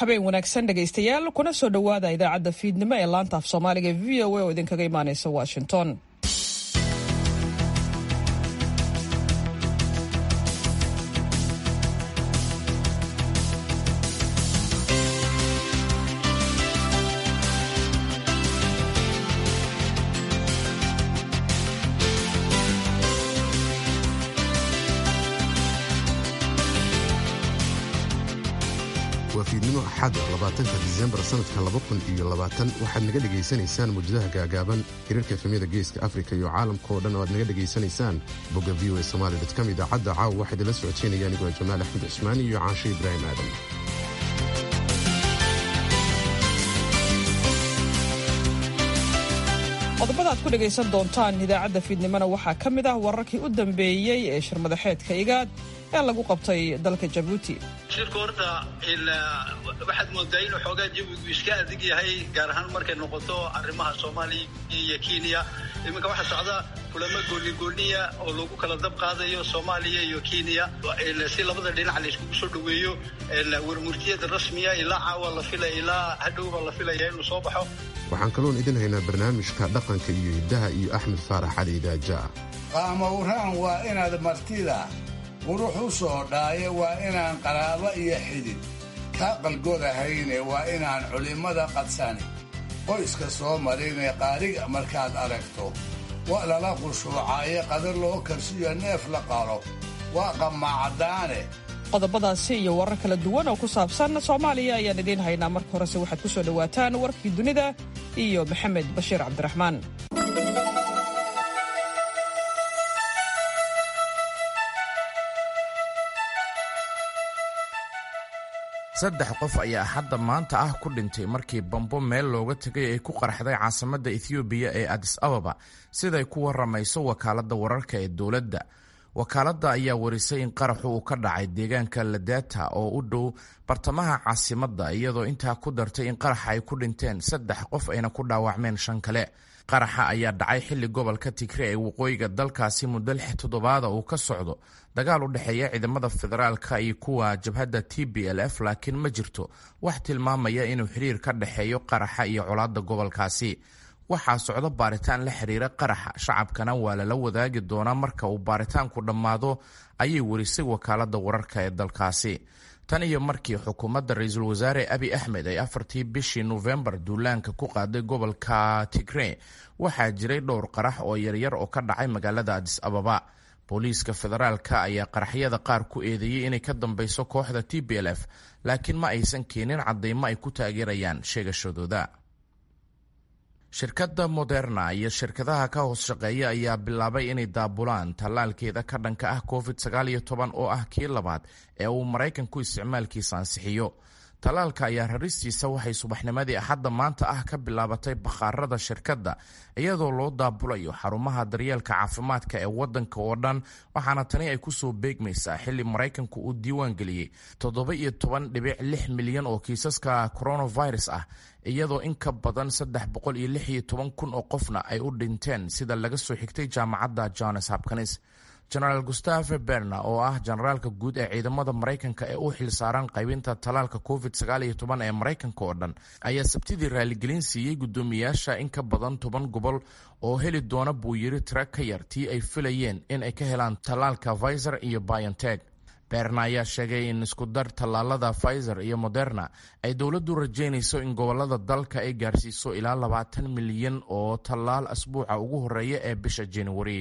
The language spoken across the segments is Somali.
habeen wanaagsan dhegaystayaal kuna soo dhowaada idaacadda fiidnimo ee laanta af soomaaliga e v o a oo idinkaga imaanaysa washington waa fiidnimo axad labaatanka disembar sanadka laba kun iyo labaatan waxaad naga dhegaysanaysaan muujadaha gaagaaban hirarka efemyada geeska afrika iyo caalamka oo dhan oo aad naga dhegaysanaysaan bogga v o a somali com idaacadda caawa waxaa idinla socoteynaya anigoo jamaal axmed cusmaan iyo caashe ibraahim aadan qodobada aad ku dhegaysan doontaan idaacadda fiidnimona waxaa ka mid ah wararkii u dambeeyey ee shirmadaxeedka igaad ee lagu qabtay dalka jabuuti shirku horta waxaad moodaa inuu xoogaa jawigu iska adig yahay gaar ahaan markay noqoto arrimaha soomaaliya iyo kenya iminka waxaa socda kulamo goonigooniya oo lagu kala dab qaadayo soomaaliya iyo kenya si labada dhinac la iskugu soo dhoweeyo warmurtiyada rasmiya ilaa caawa la filaya ilaa hadhowba la filaya inuu soo baxo waxaan kaloon idin haynaa barnaamijka dhaqanka iyo hiddaha iyo axmed faarax cali idaaja'a qaamawraan waa inaad martida qurux u soo dhaayo waa inaan qaraabo iyo xidid kaa qalgodahayne waa inaan culimmada qadsani qoyska soo marinee qaariga markaad aragto waa lala qushuucaaye qadar loo karsiyo neef la qalo waa qamaacdaane qodobadaasi iyo warar kala duwan oo ku saabsan soomaaliya ayaan idiin haynaa marka horese waxaad ku soo dhowaataan warkii dunida iyo maxamed bashiir cabdiraxmaan saddex qof ayaa hadda maanta ah ku dhintay markii bambo meel looga tegay ay ku qarxday caasimadda ethoobiya ee adis ababa siday ku waramayso wakaaladda wararka ee dowladda wakaaladda ayaa warisay in qaraxu uu ka dhacay deegaanka ladata oo u dhow bartamaha caasimadda iyadoo intaa ku dartay in qaraxa ay ku dhinteen saddex qof ayna ku dhaawacmeen shan kale qaraxa ayaa dhacay xilli gobolka tigre ee waqooyiga dalkaasi muddo lix toddobaada uu ka socdo dagaal u dhexeeya ciidamada federaalka iyo kuwa jabhadda t b l f laakiin ma jirto wax tilmaamaya inuu xiriir ka dhexeeyo qaraxa iyo colaadda gobolkaasi waxaa socdo baaritaan la xiriira qaraxa shacabkana waa lala wadaagi doonaa marka uu baaritaanku dhammaado ayay warisay wakaaladda wararka ee dalkaasi tan iyo markii xukuumadda ra-iisul wasaare abi axmed ay afartii bishii nofembar duulaanka ku qaaday gobolka tigre waxaa jiray dhowr qarax oo yaryar oo ka dhacay magaalada adis ababa booliiska federaalka ayaa qaraxyada qaar ku eedeeyey inay ka dambeyso kooxda t b l f laakiin ma aysan keenin cadeymo ay ku taageerayaan sheegashadooda shirkadda moderna iyo shirkadaha ka hoos shaqeeya ayaa bilaabay inay daabulaan tallaalkeeda ka dhanka ah covid oo ah kii labaad ee uu maraykanku isticmaalkiisa ansixiyo tallaalka ayaa raristiisa waxay subaxnimadii axadda maanta ah ka bilaabatay bakhaarada shirkadda iyadoo loo daabulayo xarumaha daryeelka caafimaadka ee wadanka oo dhan waxaana tani ay kusoo beegmaysaa xilli maraykanku uu diiwaan geliyey toddoba iyo toban dhibic lix milyan oo kiisaska coronavirus ah iyadoo in ka badan saddex boqol iyo lix iyo toban kun oo qofna ay u dhinteen sida laga soo xigtay jaamacadda jones hopkins genaraal gustave berna oo ah generaalka guud ee ciidamada maraykanka ee u xilsaaran qaybinta talaalka covid ee maraykanka oo dhan ayaa sabtidii raaligelin siiyey guddoomiyaasha in ka badan toban gobol oo heli doona buu yiri tira ka yar tii ay filayeen in ay ka helaan tallaalka pfizer iyo bionteg berna ayaa sheegay in iskudar tallaalada pfizer iyo moderna ay dowladdu rajeynayso in gobolada dalka ay gaarsiiso ilaa labaatan milyan oo tallaal asbuuca ugu horeeya ee bisha januari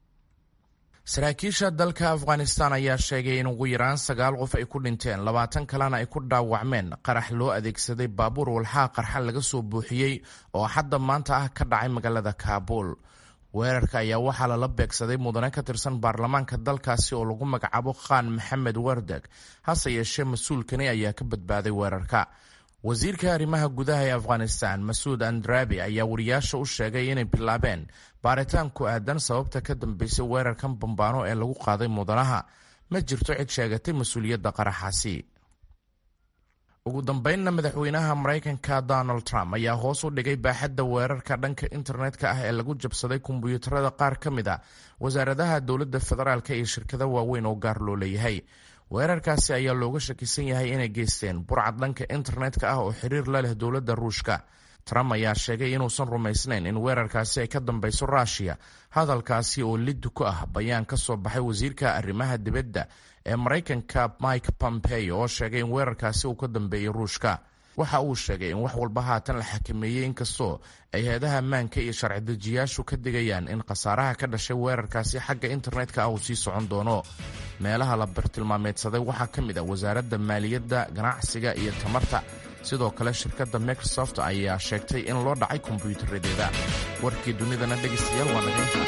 saraakiisha dalka afghanistan ayaa sheegay in ugu yaraan sagaal qof ay ku dhinteen labaatan kalena ay ku dhaawacmeen qarax loo adeegsaday baabuur walxaa qarxa laga soo buuxiyey oo xadda maanta ah ka dhacay magaalada kaabuul weerarka ayaa waxaa lala beegsaday mudane ka tirsan baarlamaanka dalkaasi oo lagu magacaabo khan maxamed wardeg hase yeeshee mas-uulkani ayaa ka badbaaday weerarka wasiirka arrimaha gudaha ee afghanistan masuud andrabi ayaa wariyaasha u sheegay inay bilaabeen baaritaan ku aadan sababta ka dambeysay weerarkan bambaano ee lagu qaaday mudanaha ma jirto cid sheegatay mas-uuliyadda qaraxaasi ugu dambeynna madaxweynaha maraykanka donald trump ayaa hoos u dhigay baaxadda weerarka dhanka internetka ah ee lagu jabsaday kombuyuutarada qaar ka mid a wasaaradaha dowladda federaalk iyo shirkado waaweyn oo gaar loo leeyahay weerarkaasi ayaa looga shakisan yahay inay geysteen burcad dhanka internetka ah oo xiriir la leh dowladda ruushka trump ayaa sheegay inuusan rumaysnayn in weerarkaasi ay ka dambeyso ruushiya hadalkaasi oo liddu ku ah bayaan ka soo baxay wasiirka arrimaha dibadda ee maraykanka mike pompeo oo sheegay in weerarkaasi uu ka dambeeyey ruushka waxa uu sheegay in wax walba haatan la xakameeyey inkastoo ay hay-adaha ammaanka iyo sharci dejiyaashu ka digayaan in khasaaraha ka dhashay weerarkaasi xagga internetka ah uu sii socon doono meelaha la bartilmaameedsaday waxaa ka mid ah wasaaradda maaliyadda ganacsiga iyo tamarta sidoo kale shirkadda microsoft ayaa sheegtay in loo dhacay kombyuutaradeeda warkii dunidana dhegaystayaal waa nagaynta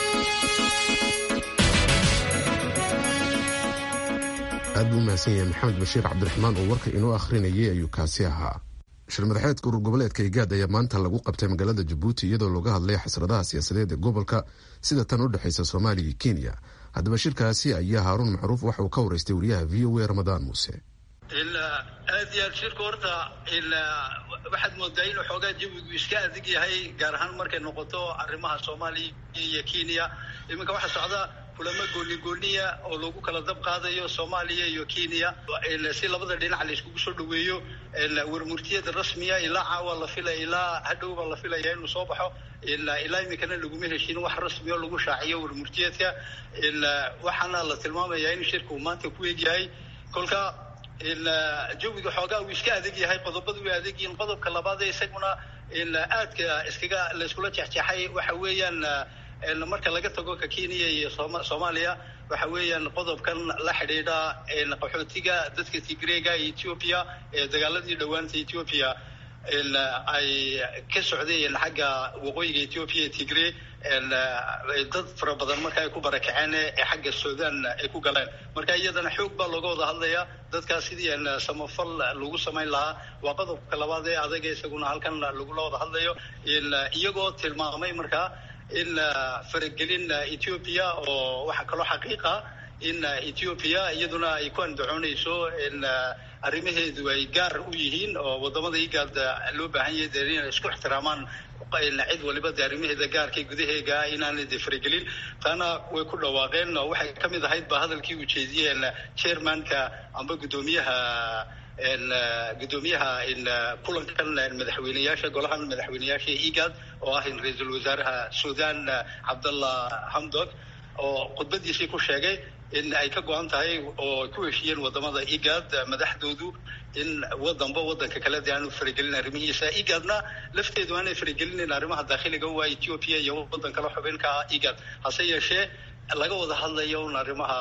aad buu umahadsan yahay maxamed bashiir cabdiraxmaan oo warka inoo akhrinayay ayuu kaasi ahaa shirmadaxeedka urur goboleedka igaad ayaa maanta lagu qabtay magaalada jabuuti iyadoo looga hadlay xasradaha siyaasadeed ee gobolka sida tan u dhexaysa soomaaliya iyo kenya haddaba shirkaasi ayaa haaruun macruuf waxa uu ka waraystay wariyaha v o a ramadaan muuse aad iyo aad shirka horta waxaad moodaa inuu xoogaa jawigu iska adig yahay gaar ahaan markay noqoto arrimaha soomaaliya iyo kenya iminka waxaa socda kulamo gooni gooniya oo lagu kala dab qaadayo soomaaliya iyo kenya si labada dhinac la iskugu soo dhaweeyo warmurtiyada rasmiya ilaa caawa la filaya ilaa hadhowba la filaya inuu soo baxo ilaa iminkana laguma heshin wax rasmi oo lagu shaaciyo warmurtiyeedka waxaana la tilmaamayaa in shirka uu maanta ku egyahay kolka jawiga xoogaa uu iska adag yahay qodobada way adag yihiin qodobka labaad ee isaguna aadka iskaga la iskula jexjeexay waxa weeyaan marka laga tago ka kenya iyo soomaaliya waxa weeyaan qodobkan la xidhiidha qaxootiga dadka tigreega ee ethiopia ee dagaaladii dhowaanta ethiopia ay ka socdeen xagga waqooyiga ethiopia ee tigre dad fara badan marka ay ku barakaceen ee xagga sudan ay ku galeen marka iyadana xoog baa looga wada hadlaya dadkaas sidii samafal lagu samayn lahaa waa qodobka labaad ee adaga isaguna halkan lagula wada hadlayo iyagoo tilmaamay markaa in faragelin ethiopia oo waxaa kaloo xaqiiqa in ethiopia iyaduna ay ku andacoonayso in arrimaheedu ay gaar u yihiin oo wadamada igaad loo baahan yahay dee inay isku ixtiraamaan cid waliba de arrimaheeda gaarka gudaheega inaanay de faragelin taana way ku dhawaaqeen oo waxay ka mid ahayd ba hadalkii uu jeediyeen chairmanka amba guddoomiyaha guddoomiyaha kulankan madaxweyneyaasha golahan madaxweyneyaasha igad oo ah ra-iisul wasaaraha sudan cabdallah hamdok oo khudbadiisii ku sheegay in ay ka go-an tahay oo ku heshiiyeen wadamada igad madaxdoodu in wadanba wadanka kale de aanu faragelin arrimihiisa igadna lafteedu aanay faragelinin arrimaha daakhiliga waa ethiopia iyo wadan kale xubinka igad hase yeeshee laga wada hadlayo un arrimaha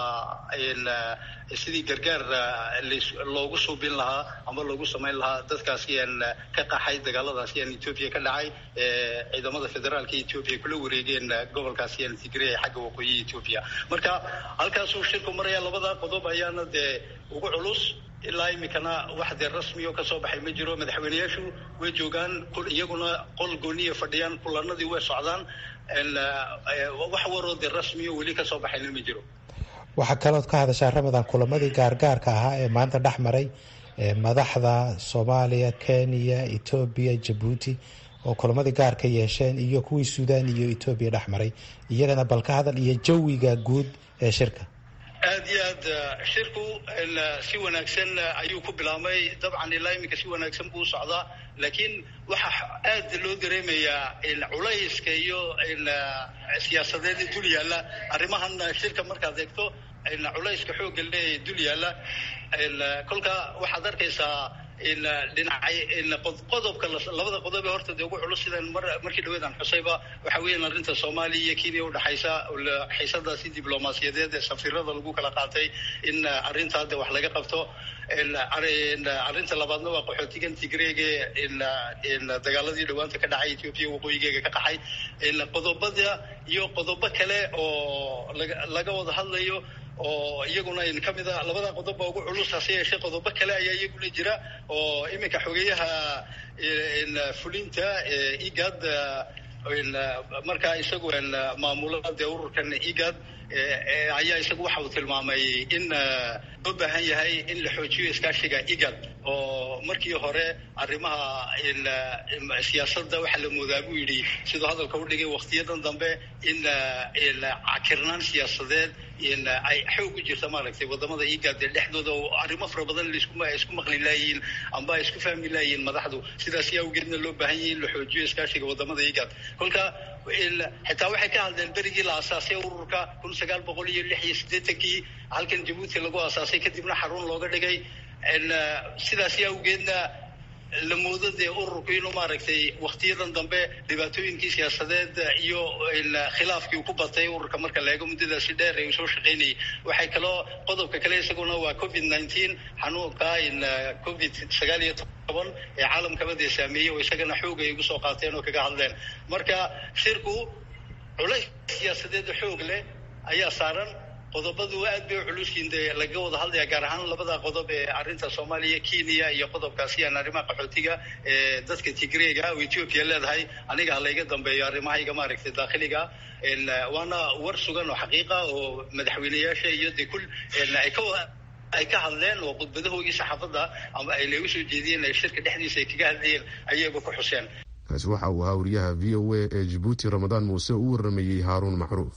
sidii gargaar loogu suubin lahaa ama loogu samayn lahaa dadkaasi aan ka qaxay dagaaladaasi aan ethiopia ka dhacay ciidamada federaalka ethiopia kula wareegeen gobolkaasi aan tigray ee xagga waqooyi ethiopia marka halkaasuu shirku maraya labada qodob ayaana dee ugu culus ilaa iminkana wax dee rasmi oo kasoo baxay ma jiro madaxweyneyaashu way joogaan iyaguna qol gooniya fadhiyaan kulanadii way socdaan wax waroo dee rasmiyo weli kasoo baxayna ma jiro waxaa kalood ka hadashaa ramadan kulamadii gaargaarka ahaa ee maanta dhex maray madaxda soomaaliya kenya etoobiya jabuuti oo kulamadii gaarka yeesheen iyo kuwii suudaan iyo etoobiya dhex maray iyagana bal ka hadal iyo jawiga guud ee shirka aad iyo aad shirku si wanaagsan ayuu ku bilaabmay dabcan ilaa iminka si wanaagsan buu u socdaa laakiin waxaa aad loo dareemayaa culayska iyo siyaasadeed dul yaalla arrimahan shirka markaad eegto culayska xoogga lee dul yaalla kolka waxaad arkaysaa dhinacay qodobka labada qodob ee horta dee ugu culus sidan markii dhaweedaan xusayba waxa weeyaan arrinta soomaaliya iyo kenya udhexaysa xiisadaasi diblomaasiyadeed ee safiirada lagu kala qaatay in arrintaa de wax laga qabto arrinta labaadna waa qaxootigan tigreege dagaaladii dhawaanta ka dhacay ethiopia waqooyigeega ka qaxay qodobada iyo qodobo kale oo laga wada hadlayo oo iyaguna ka mid a labada qodob baa ugu culus hase yeeshee qodobo kale ayaa iyaguna jira oo iminka xogeyaha fulinta igad markaa isagu maamulada dee ururkan igad ayaa isagu waxa uu tilmaamay in loo baahan yahay in la xoojiyo iskaashiga igad oo markii hore arrimaha siyaasadda waxaa la moodaa buu yidhi siduu hadalka u dhigay waktiyadan dambe in cakirnaan siyaasadeed ay xoog u jirta maaragtay wadamada igaade dhexdooda oo arrimo fara badan isku maqli laayihiin amba ay isku fahmi laayihiin madaxdu sidaas awgeedna loo baahan yahi in la xoojiyo iskaashiga wadamada igaad kolka xitaa waxay ka hadleen berigii la asaasay ururka kun sagaal boqol iyo lix iyo siddeetankii halkan jabuuti lagu asaasay kadibna xarun looga dhigay sidaas awgeedna la moodo dee ururku inuu maaragtay waktiyadan dambe dhibaatooyinkii siyaasadeed iyo khilaafkii ku batay ururka marka la eego muddadaasi dheer ee uu soo shaqaynayay waxay kaloo qodobka kale isaguna waa covid nineteen xanuunka covid sagaal iyo toban ee caalamkaba dee saameeyey oo isagana xoog ay ugu soo qaateen oo kaga hadleen marka shirku culays siyaasadeed xoog leh ayaa saaran qodobadu aad bay u culusyiin dee laga wada hadlaya gaar ahaan labada qodob ee arrinta soomaaliya kenya iyo qodobkaasi aan arrimaha qaxootiga ee dadka tigreega oo ethiopia leedahay aniga ha layga dambeeyo arrimahayga maaragtay daakhiliga waana war sugan oo xaqiiqa oo madaxweyneyaasha iyo de kul ay ka ay ka hadleen oo khudbadahoogii saxaafadda ama ay lagu soo jeediyeen ay shirka dhexdiisa ay kaga hadlayeen ayayba ku xuseen kaasi waxa uu ahaa wariyaha v o a ee jabuuti ramadaan muuse u waramayey haaruun macruuf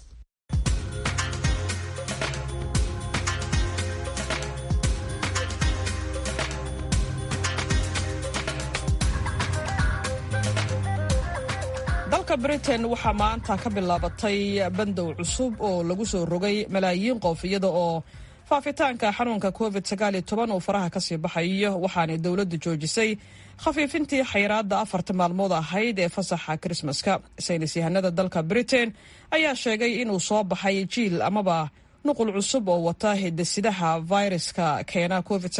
dalka britain waxaa maanta ka bilaabatay bandow cusub oo lagu soo rogay malaayiin qof iyada oo faafitaanka xanuunka covid uu faraha kasii baxayo waxaanay dowladdu joojisay khafiifintii xayiraadda afarta maalmood ahayd ee fasaxa krismaska saynis yahanada dalka britain ayaa sheegay inuu soo baxay jiil amaba nuqul cusub oo wata hidasidaha fayraska keena covid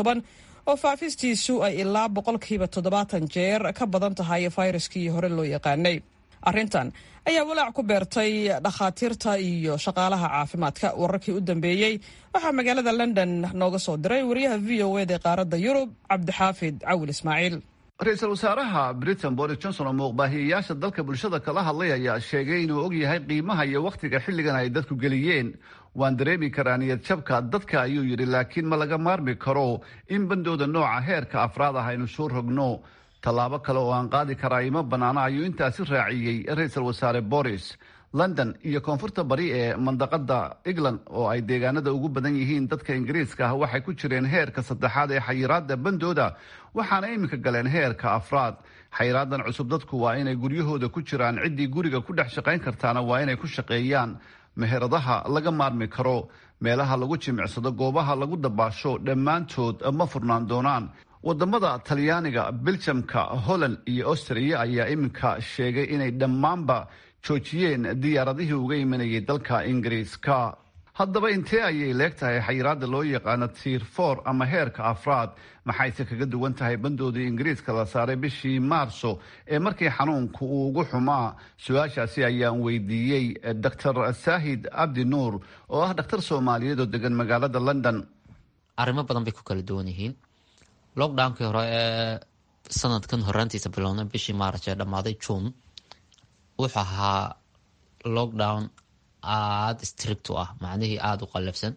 oo faafistiisu ay ilaa boqolkiiba toddobaatan jeer ka badan tahay fayraskii hore loo yaqaanay arrintan ayaa walaac ku beertay dhakhaatiirta iyo shaqaalaha caafimaadka wararkii u dambeeyey waxaa magaalada london nooga soo diray wariyaha v o eda ee qaaradda yurub cabdixaafid cawil ismaaciil ra-iisul wasaaraha britain boris johnson oo muuqbaahiyeyaasha dalka bulshada kala hadlay ayaa sheegay inuu og yahay qiimaha iyo wakhtiga xilligan ay dadku geliyeen waan dareemi karaa niyad jabka dadka ayuu yidhi laakiin ma laga maarmi karo in bandooda nooca heerka afraad ah aynu soo rogno tallaabo kale oo aan qaadi karaa ima bannaana ayuu intaasi raaciyey ra-iisul wasaare boris london iyo koonfurta bari ee mandaqada england oo ay deegaanada ugu badan yihiin dadka ingiriiska ah waxay ku jireen heerka saddexaad ee xayiraada bandooda waxaana iminka galeen heerka afraad xayiraadan cusub dadku waa inay guryahooda ku jiraan ciddii guriga ku dhex shaqayn kartaana waa inay ku shaqeeyaan meheradaha laga maarmi karo meelaha lagu jimicsado goobaha lagu dabaasho dhammaantood ma furnaan doonaan wadamada talyaaniga beljamka holland iyo austria ayaa iminka sheegay inay dhammaanba joojiyeen diyaaradihii uga imanayay dalka ingiriiska haddaba intee ayay leeg tahay xayiraada loo yaqaano tiir for ama heerka afraad maxayse kaga duwan tahay bandoodii ingiriiska la saaray bishii maarso ee markii xanuunku uu ugu xumaa su-aashaasi ayaan weydiiyey doctor saahid abdi nuur oo ah dhakhtar soomaaliyeed oo degan magaalada london arrimo badan bay ku kala duwan yihiin lockdownkii hore ee sanadkan horaantiisa bilowna bishii maarch ee dhammaaday june wuxuu ahaa lockdown aada strict u ah macnihii aada u qallafsan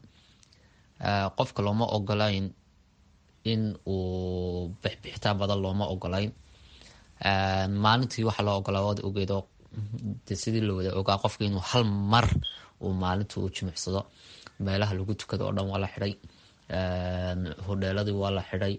qofka looma ogolayn in uu bixbixitaan badan looma ogolayn maalintii waxaa loo ogolaa waad ogeedo de sidii la wada ogaa qofka inuu hal mar uu maalinta uu jimicsado meelaha lagu tukado oo dhan waa la xidhay hodheeladii waa la xidhay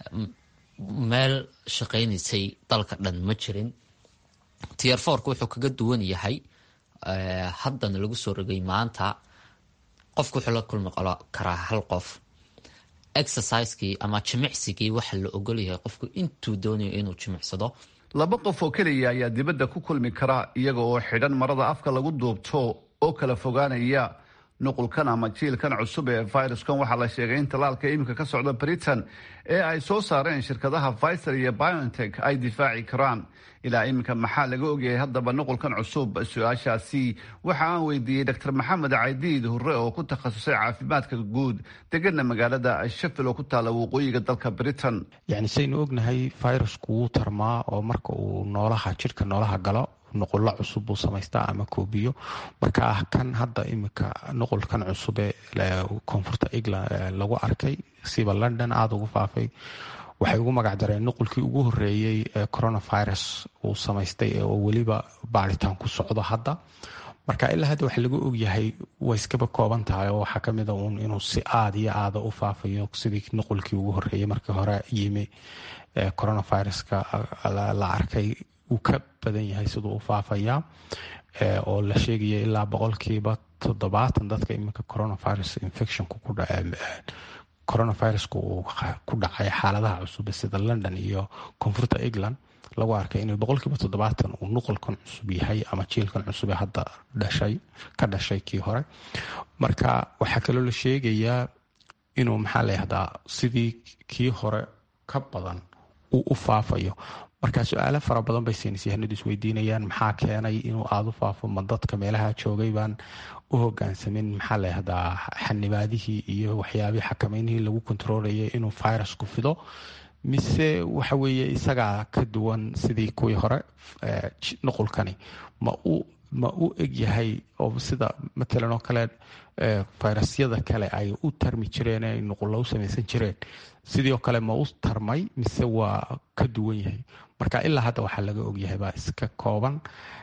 meel shaqaynaysay dalka dhan ma jirin tier forka wuxuu kaga duwan yahay haddana lagu soo rogay maanta qofku wuxuu la kulmi karaa hal qof exercisekii ama jimicsigii waxa la ogolyahay qofku intuu doonayo inuu jimicsado laba qof oo keliya ayaa dibadda ku kulmi kara iyaga oo xidhan marada afka lagu duubto oo kala fogaanaya nuqulkan ama jiilkan cusub ee viruskan waxaa la sheegay in tallaalka iminka ka socda britain ee ay soo saareen shirkadaha pfizer iyo biontech ay difaaci karaan ilaa iminka maxaa laga ogyahay haddaba nuqulkan cusub su-aashaasi waxa aan weydiiyey doctor maxamed caydiid hurre oo ku takhasusay caafimaadka guud degana magaalada sheffield oo ku taala waqooyiga dalka britain yacni saynu ognahay virusku wuu tarmaa oo marka uu noolaha jidhka noolaha galo nuqullo cusub buu samaystaa ama koobiyo marka ah kan hadda iminka nuqulkan cusube koonfurta england lagu arkay siba london aada ugu faafay waxay ugu magac dareen nuqulkii ugu horeeyey ee coronavirus uu samaystay oo weliba baaritaan ku socdo hadda marka ilaa hadda waxa lagu ogyahay way iskaba kooban tahay oo waxaa kamid a uun inuu si aada iyo aada u faafayo sidii nuqulkii ugu horeeyey markii hore yimi coronaviruska la arkay uu ka badan yahay siduu u faafaya oo la sheegaya ilaa boqolkiiba toddobaatan dadka iminka coronavirus infectionku ku coronaviruska uu ku dhacay xaaladaha cusub sida london iyo koonfurta england lagu arkay inuu boqolkiiba toddobaatan uu nuqulkan cusub yahay ama jiilkan cusub ee hadda dhashay ka dhashay kii hore marka waxaa kaloo la sheegayaa inuu maxaa la yahdaa sidii kii hore ka badan uu u faafayo marka su-aalo fara badan bay saynisyahanadu isweydiinayaan maxaa keenay inuu aada u faafo ma dadka meelaha joogay baan u hogaansamin maxaa la yahdaa xanibaadihii iyo waxyaabihii xakameynihii lagu kontroolayay inuu virusku fido mise waxa weeye isagaa ka duwan sidii kuwii hore nuqulkani ma u ma u egyahay oo sida matalan oo kale fayrasyada kale ay u tarmi jireen ay nuqulla u samaysan jireen sidii oo kale ma u tarmay mise waa ka duwan yahay marka ilaa hadda waxaa laga ogyahay baa iska kooban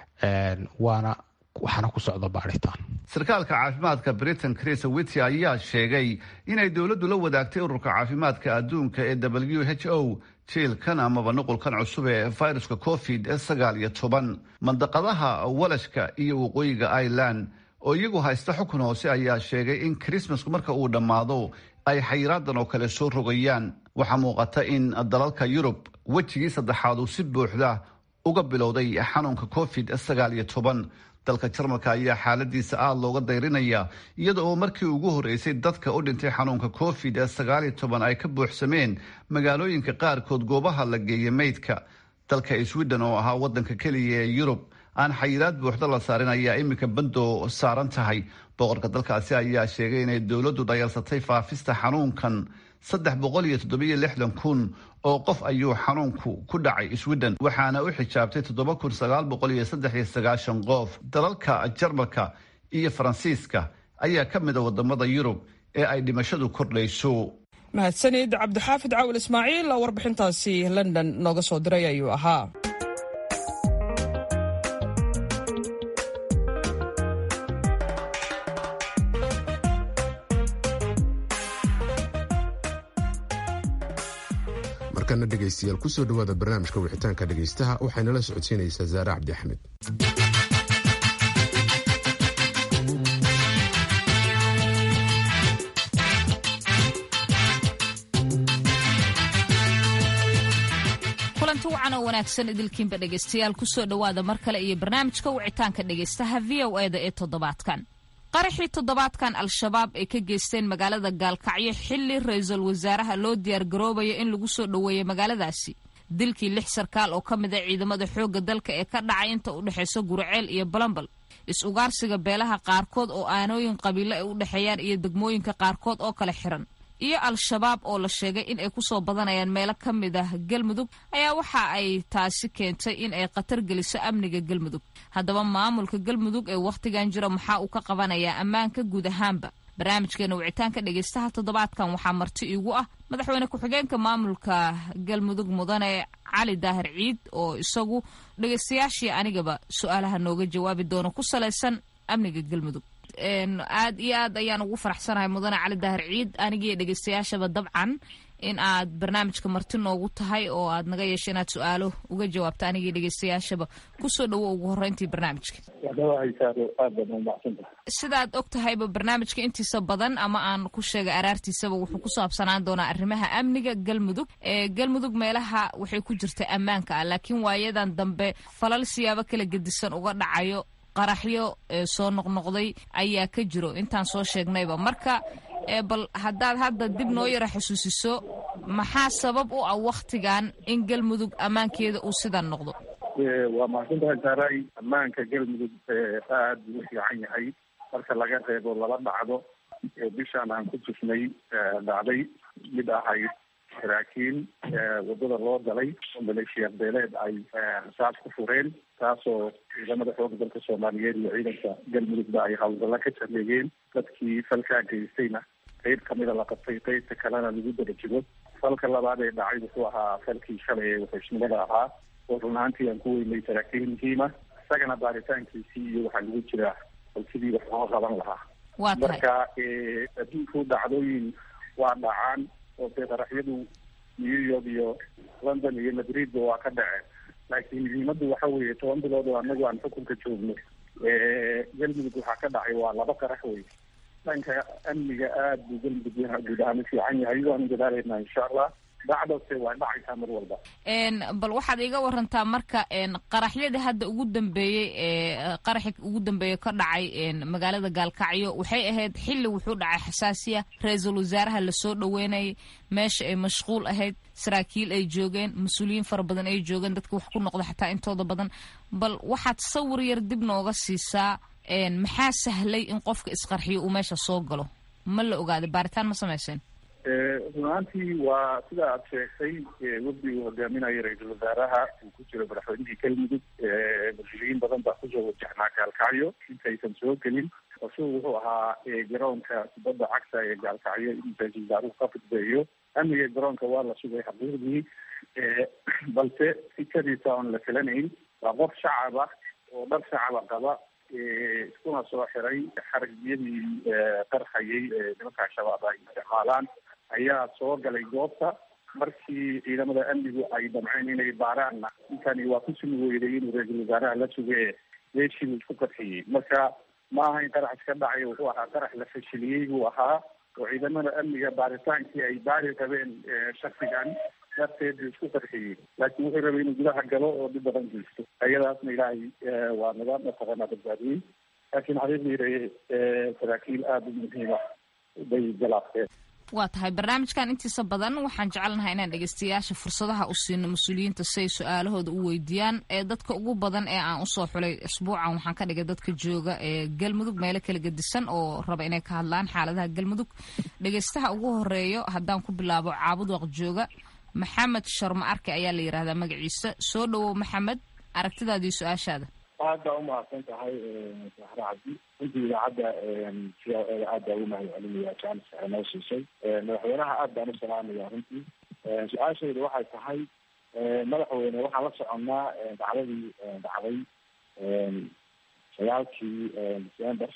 waana waxaana ku socda baaritaan sarkaalka caafimaadka britain chris wity ayaa sheegay inay dowladdu la wadaagtay ururka caafimaadka adduunka ee w h o jiilkan amaba nuqulkan cusub ee viruska covid sagaal iyo toban mandaqadaha walashka iyo waqooyiga ireland oo iyagu haysta xukun hoose ayaa sheegay in krismasku marka uu dhammaado ay xayiraadan oo kale soo rogayaan waxaa muuqata in dalalka yurub wejigii saddexaad uu si buuxda uga bilowday xanuunka covid sagaal iyo toban dalka jarmalka ayaa xaaladiisa aada looga dayrinaya iyada oo markii ugu horeysay dadka u dhintay xanuunka covid ee sagaal iyo toban ay ka buuxsameen magaalooyinka qaarkood goobaha la geeyay meydka dalka sweden oo ahaa wadanka keliya ee yurub aan xayiraad buuxda la saarin ayaa iminka bando saaran tahay boqorka dalkaasi ayaa sheegay inay dowladdu dhayalsatay faafista xanuunkan saddex boqol iyo toddobiyo lixdan kun oo qof ayuu xanuunku ku dhacay sweden waxaana u xijaabtay toddoba kun sagaal boqol iyo saddex iyo sagaashan qof dalalka jarmalka iyo faransiiska ayaa ka mid a wadamada yurub ee ay dhimashadu kordhayso mahadsanid cabdixaafid caawil ismaaciil oo warbixintaasi london nooga soo diray ayuu ahaa markana dhegaystayaal kusoo dhowaada barnaamijka wixitaanka dhegaystaha waxayna la socodsiinaysaa zaare cabdi axmed kulanti wacan oo wanaagsan idilkiinba dhegaystayaal kusoo dhowaada mar kale iyo barnaamijka wicitaanka dhegaystaha v o eda ee toddobaadkan qaraxii toddobaadkan al-shabaab ay ka geysteen magaalada gaalkacyo xilli ra-iisul wasaaraha loo diyaargaroobayo in lagu soo dhoweeyo magaaladaasi dilkii lix sarkaal oo ka mid a ciidamada xoogga dalka ee ka dhacay inta u dhexaysa guriceel iyo balambal is-ugaarsiga beelaha qaarkood oo aanooyin qabiilo ay u dhexeeyaan iyo degmooyinka qaarkood oo kale xiran iyo al-shabaab oo la sheegay in ay kusoo badanayaan meelo ka mid ah galmudug ayaa waxa ay taasi keentay in ay khatar geliso amniga galmudug haddaba maamulka galmudug ee wakhtigan jira maxaa uu ka qabanayaa ammaanka guud ahaanba barnaamijkeena wicitaanka dhegaystaha toddobaadkan waxaa marti iigu ah madaxweyne ku-xigeenka maamulka galmudug mudane cali daahir ciid oo isagu dhegaystayaashii anigaba su-aalaha nooga jawaabi doono ku salaysan amniga galmudug aad iyo aad ayaan ugu faraxsanahay mudane cali daahir ciid anigiiyo dhegaystayaashaba dabcan in aad barnaamijka marti noogu tahay oo aad naga yeesha inaad su-aalo uga jawaabto anigii dhegaystayaashaba kusoo dhawo ugu horeyntii barnaamijka sidaad og tahayba barnaamijka intiisa badan ama aan ku sheegay araartiisaba wuxuu ku saabsanaan doonaa arrimaha amniga galmudug ee galmudug meelaha waxay ku jirta ammaanka ah laakiin waayadan dambe falal siyaabo kala gedisan uga dhacayo qaraxyo soo noqnoqday ayaa ka jiro intaan soo sheegnayba marka bal haddaad hadda dib noo yara xusuusiso maxaa sabab u ah wakhtigan in galmudug ammaankeeda uu sidan noqdo waa mahadsantahay saaray ammaanka galmudug aad buu u fiican yahay marka laga reebo laba dhacdo bishaan aan ku tusnay dhacday mid ahayd saraakiin wadada loo galay oo maleeshiya beeleed ay rasaas ku fureen taasoo ciidamada xooga dalka soomaaliyeed iyo ciidanka galmudugba ay hawlgalla ka sameeyeen dadkii falkaa geystayna qeyb kamida la qabtay qeybta kalena lagu daba jiro falka labaad ee dhacay wuxuu ahaa falkii shalay ee wuxuushnimada ahaa oo run ahaantii aan ku weynay saraakiil muhiima isagana baaritaankiisii iyo waxaa lagu jiraa bal sidii wax loo qaban lahaa waa tahay marka adduunku dhacdooyin waa dhacaan oo dee qaraxyadu new york iyo london iyo madridba waa ka dhaceen laakiin muhiimaddu waxa weeye toban bilood oo anagu aan xukunka joogno galmudug waxaa ka dhacay waa laba qarax wey dhanka amniga aada buu galmudug guud ahaan u fiican yahay waanu dadaalaynaa insha allah dhacdose waa dhacaysaa mar walba bal waxaad iga warantaa marka qaraxyadii hadda ugu dambeeyey ee qaraxi ugu dambeeye ka dhacay magaalada gaalkacyo waxay ahayd xilli wuxuu dhacay xasaasiya ra-iisul wasaaraha lasoo dhaweynayay meesha ay mashquul ahayd saraakiil ay joogeen mas-uuliyiin fara badan ay joogeen dadka wax ku noqda xataa intooda badan bal waxaad sawir yar dib nooga siisaa maxaa sahlay in qofka isqarxiyo uu meesha soo galo ma la ogaaday baaritaan ma samayseen run ahaantii waa sida aad sheegtay wafdi uu hogaaminayo ra-iisul wasaaraha uu ku jiro madaxweynihii galmudug mas-uuliyiin badan baa kusoo wajahnaa gaalkacyo intaysan soo gelin isagu wuxuu ahaa garoonka kubadda cagta ee gaalkacyo in ra-iisul wasaaruhu ka fudbeeyo amniga garoonka waa la sugay xaqiiqdii balse fikadiisa oon la filanayn waa qof shacab ah oo dhar shacaba qaba iskuna soo xiray xaragyadii qarxayay nimanka al-shabaab ay isticmaalaan ayaa soo galay goobta markii ciidamada amnigu ay damceen inay baaraanna ninkani waa ku sumi weyday inuu ra-iisul wasaaraha la suge meeshii buu isku qarxiyey marka ma aha in qarax iska dhacay wuxuu ahaa qarax la fashiliyey buu ahaa oo ciidamada amniga baaritaankii ay baari qabeen shaksigan darteed buu isku qarxiyey laakiin wuxuu rabay inuu gudaha galo oo dhib badan geysto ayadaasna ilaahay waa naga mataqaanaa badbaadiyey laakiin xaqiiqdii saraakiil aada u muhiima bay galaafteen waa tahay barnaamijkan intiisa badan waxaan jecelnahay inaan dhegeystayaasha fursadaha u siino mas-uuliyiinta si ay su-aalahooda u weydiiyaan ee dadka ugu badan ee aan usoo xulay isbuucan waxaan ka dhigay dadka jooga ee galmudug meelo kala gedisan oo raba inay ka hadlaan xaaladaha galmudug dhegeystaha ugu horeeyo haddaan ku bilaabo caabud waq jooga maxamed sharma arke ayaa la yidhahdaa magaciisa soo dhawow maxamed aragtidaadii su-aashaada aad baa umahadsan tahay saxre cabdi runtii idaacadda c o eda aad baa ugu mahad celinaya jaanis ay noo siisay madaxweynaha aad baan u salaamaya runtii su-aashayda waxay tahay madaxweyne waxaan la soconnaa dacdadii dhacday sagaalkii december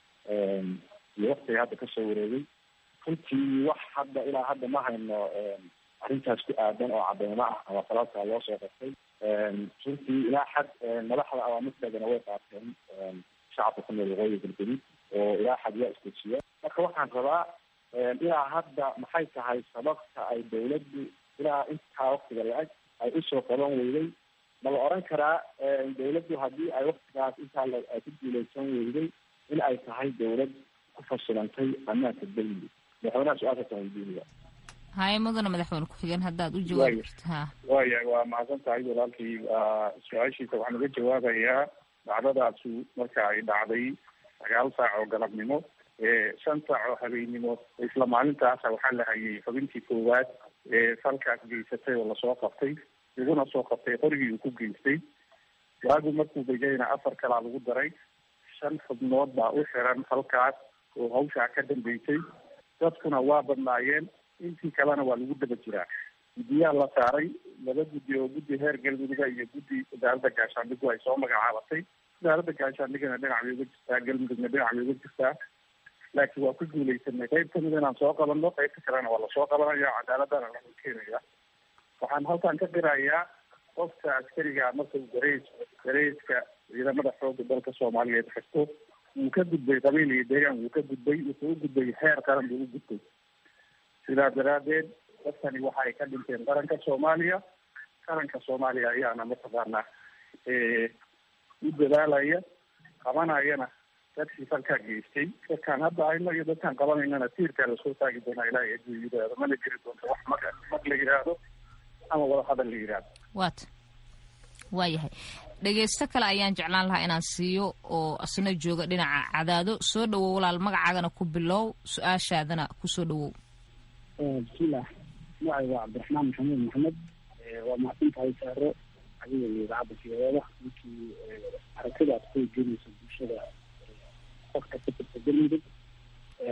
iyo waktiga hadda kasoo wareegay runtii wax hadda ilaa hadda ma hayno arrintaas ku aadan oo cadeymo ah ama falalka loo soo qabtay runtii ilaa xad madaxda awaamirteedana way qaateen shacabka ku nool waqooyi galgudud oo ilaa xad yaa isdejiya marka waxaan rabaa ilaa hadda maxay tahay sababta ay dawladdu ilaa intaa waktiga la-eg ay usoo qaban weyday ma la oran karaa dawladdu haddii ay waktigaas intaa ay ku guuleysan weyday in ay tahay dawlad ku fasilantay ammaanka galmudug madaxweynaha su-aashaasaan weydiinaya haye mudana madaxweyne ku-xigeen haddaad u jawaabi karta ha waya waa mahadsan tahay walaalkii su-aashiisa waxaan uga jawaabayaa dhacdadaasu marka ay dhacday sagaal saac oo galabnimo shan saac oo habeennimo isla maalintaasa waxaa la hayay xubintii koowaad ee falkaas geysatay oo lasoo qabtay laguna soo qabtay qorigii uu ku geystay waagu markuu begayna afar kalaa lagu daray shan xubnood baa u xiran falkaas oo hawshaa ka dambeysay dadkuna waa badnaayeen intii kalena waa lagu daba jiraa guddiyaa la saaray laba guddi oo guddi heer galmuduga iyo guddi wasaaradda gaashaandhigu ay soo magacaabatay wasaaradda gaashaandhigana dhinac bay uga jirtaa galmudugna dhinac bay uga jirtaa laakiin waa ku guuleysanay qayb kamid inaan soo qabanno qaybta kalena waa lasoo qabanaya cadaaladana lagu keenaya waxaan halkan ka qirayaa qofka askariga marka uu gareys gareyska ciidamada xooga dalka soomaaliyeed xirto wuu ka gudbay qabiil iyo deegaan wuu ka gudbay wuxuu u gudbay heer qaran buu u gudbay sidaa daraadeed dadkani waxa ay ka dhinteen qaranka soomaaliya qaranka soomaaliya ayaana mataqaanaa u dadaalaya qabanayana dadkii falkaa geystay dadkaan hadda hayno iyo dadkaan qabanaynana tiirkaa lasoo taagi doonaa ilaahay aduu yidhaahdo mana jiri doonto wax mag mag la yidhaahdo ama wada hadal la yidhaahdo waata waayahay dhegeysto kale ayaan jeclaan lahaa inaan siiyo oo asna jooga dhinaca cadaado soo dhawow walaal magacaagana ku bilow su-aashaadana kusoo dhawow bismillaah magacay waa cabdiraxmaan maxamuud maxamed waa mahadsan tahay saaro adiga iyo idaacadda siyadeeda ninkii aragtida aad ku gelinayso bulshada qofka ka tirta galmudug waxaan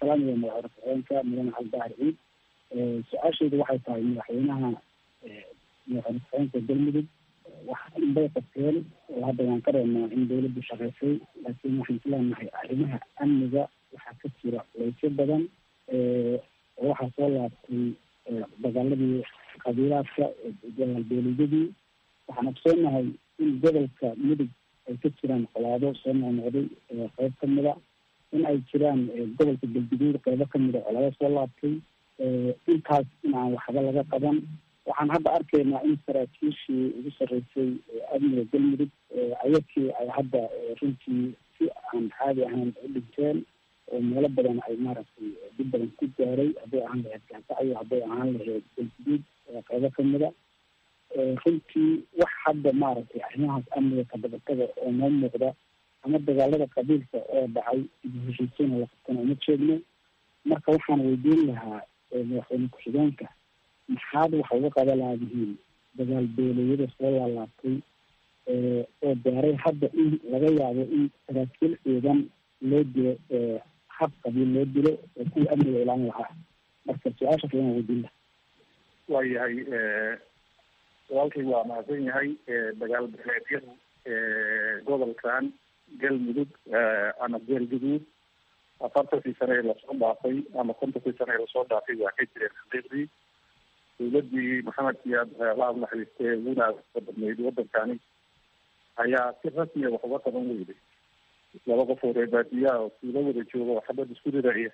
salaamaya madaxweyne ku-xigeenka mudane cabdibahar ciid su-aashaydu waxay tahay madaxweynaha madaxweyne ku-xigeenka galmudug waxa inbay qabteen oo hadda waan ka reebnaa in dawladdu shaqaysay laakiin waxaan isleenahay arrimaha amniga waxaa ka jira leysyo badan oo waxaa soo laabtay dagaaladii qabiilaadka dagaalbeeliyadii waxaan ogsoonahay in gobolka mudug ay ka jiraan qolaado soo noqnoqday qeyb kamida in ay jiraan gobolka galguduud qeybo kamida colaado soo laabtay intaas in aan waxba laga qaban waxaan hadda arkaynaa in saraakiishii ugu sarreysay amniga galmudug ayakii ay hadda runtii si aan caadi ahayn u dhinteen oo meelo badan ay maaragtay dib badan ku gaaray hadday ahaan lahayd gaasacyo hadday ahaan lahayd galguduud qeybo kamida runtii wax hadda maaragtay arrimahaas amniga kadabataga oo noo muuqda ama dagaalada qabiilka oo dhacay ibu heshiisiina la qabtana uma jeedno marka waxaan weydiin lahaa madaxweyne ku-xigeenka maxaad waxa uga qaba laadihiin dagaal beeleyada soo laalaabtay oo gaaray hadda in laga yaabo in saraakiil ciidan loo dilo hab qabiil loo dilo oo kuwa amniga ilaalin lahaa marka su-aasha kalan weydiin laha waayahay walaalkay waa mahadsan yahay dagaal beeleedyadu gobolkan galmudug ama geelguduud afartankii sane ee lasoo dhaafay ama kontonkii sane ee lasoo dhaafay waa ka jireen xaqiiqdii dawladii maxamed siyaad laab naxariistee uguna badnayd wadankani ayaa si rasmiya wax uga qaban weyday laba qof oo reebaadiyaha oo suula wada jooga oo xabad isku riraya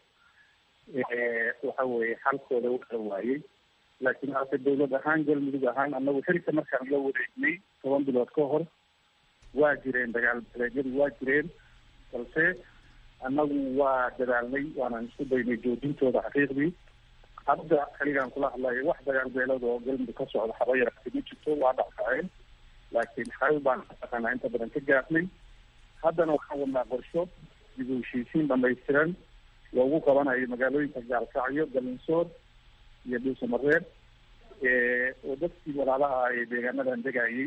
waxa weeye xalkooda u kala waayey laakiin ase dawlad ahaan galmudug ahaan anagu xilka markaan la wareegnay toban bilood ka hor waa jireen dagaal beleedyadu waa jireen balse annagu waa dadaalnay waanaan isku daynay joojintooda xaqiiqdii hadda xiligaan kula hadlayo wax dagaal beelada oo galmudug ka socda haba yaraati ma jirto waa dhacdhaceen laakiin xal baan aqaanaa inta badan ka gaafnay haddana waxaan wadnaa qorsho dib u heshiisiin dhamaystiran loogu qabanayo magaalooyinka gaalkacyo galinsoor iyo dhuusamareer oo dadkii walaalaha ee deegaanadan degayay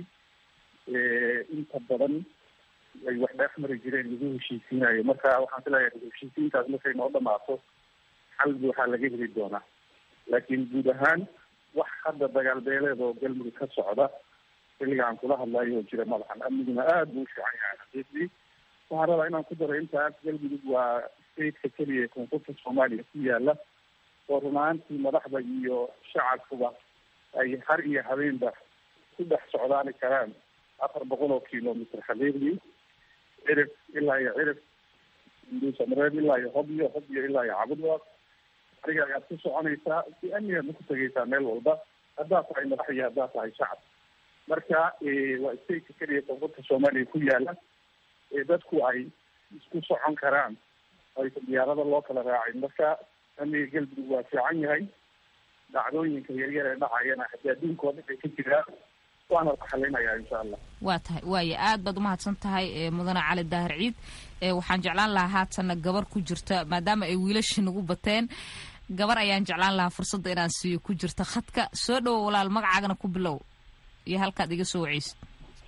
inta badan ay wax dheex mari jireen lagu heshiisiinayo marka waxaan filayaa dib heshiisiintaas markay noo dhamaato xal buuxaa laga heli doonaa laakiin guud ahaan wax hadda dagaal beeleed oo galmudug ka socda xilligaan kula hadlayo oo jira madaxan amniguna aada buu u fiican yahay xaqiiqdii waxaan rabaa inaan ku daro intaas galmudug waa stateka keliya ee koonfurta soomaaliya ku yaala oo run ahaantii madaxda iyo shacabkuba ay har iyo habeenba ku dhex socdaani karaan afar boqol oo kilomitr xaqiiqdii cirif ilaa iyo cirif duusamareed ilaa iyo hobyo hobyo ilaa iyo cabudwa adiga ayaad ku soconaysaa si amnigaadna ku tegaysaa meel walba haddaad tahay madax iyo haddaad tahay shacab marka waa stateka keliya koonfurta soomaaliya ku yaala ee dadku ay isku socon karaan aysan diyaarada loo kala raacin marka amniga galmudug waa fiican yahay dhacdooyinka yaryar ee dhacayana haddii adduunka oo dhan ay ka jiraan waana la xalinayaa insha allah waa tahay waaya aad baad umahadsan tahay mudane cali daahir ciid waxaan jeclaan lahaa haatanna gabar ku jirta maadaama ay wiilashii nagu bateen gabar ayaan jeclaan lahaa fursadda inaan siiyo ku jirta khadka soo dhowo walaal magacaagana ku bilow iyo halkaad iga soo waceysid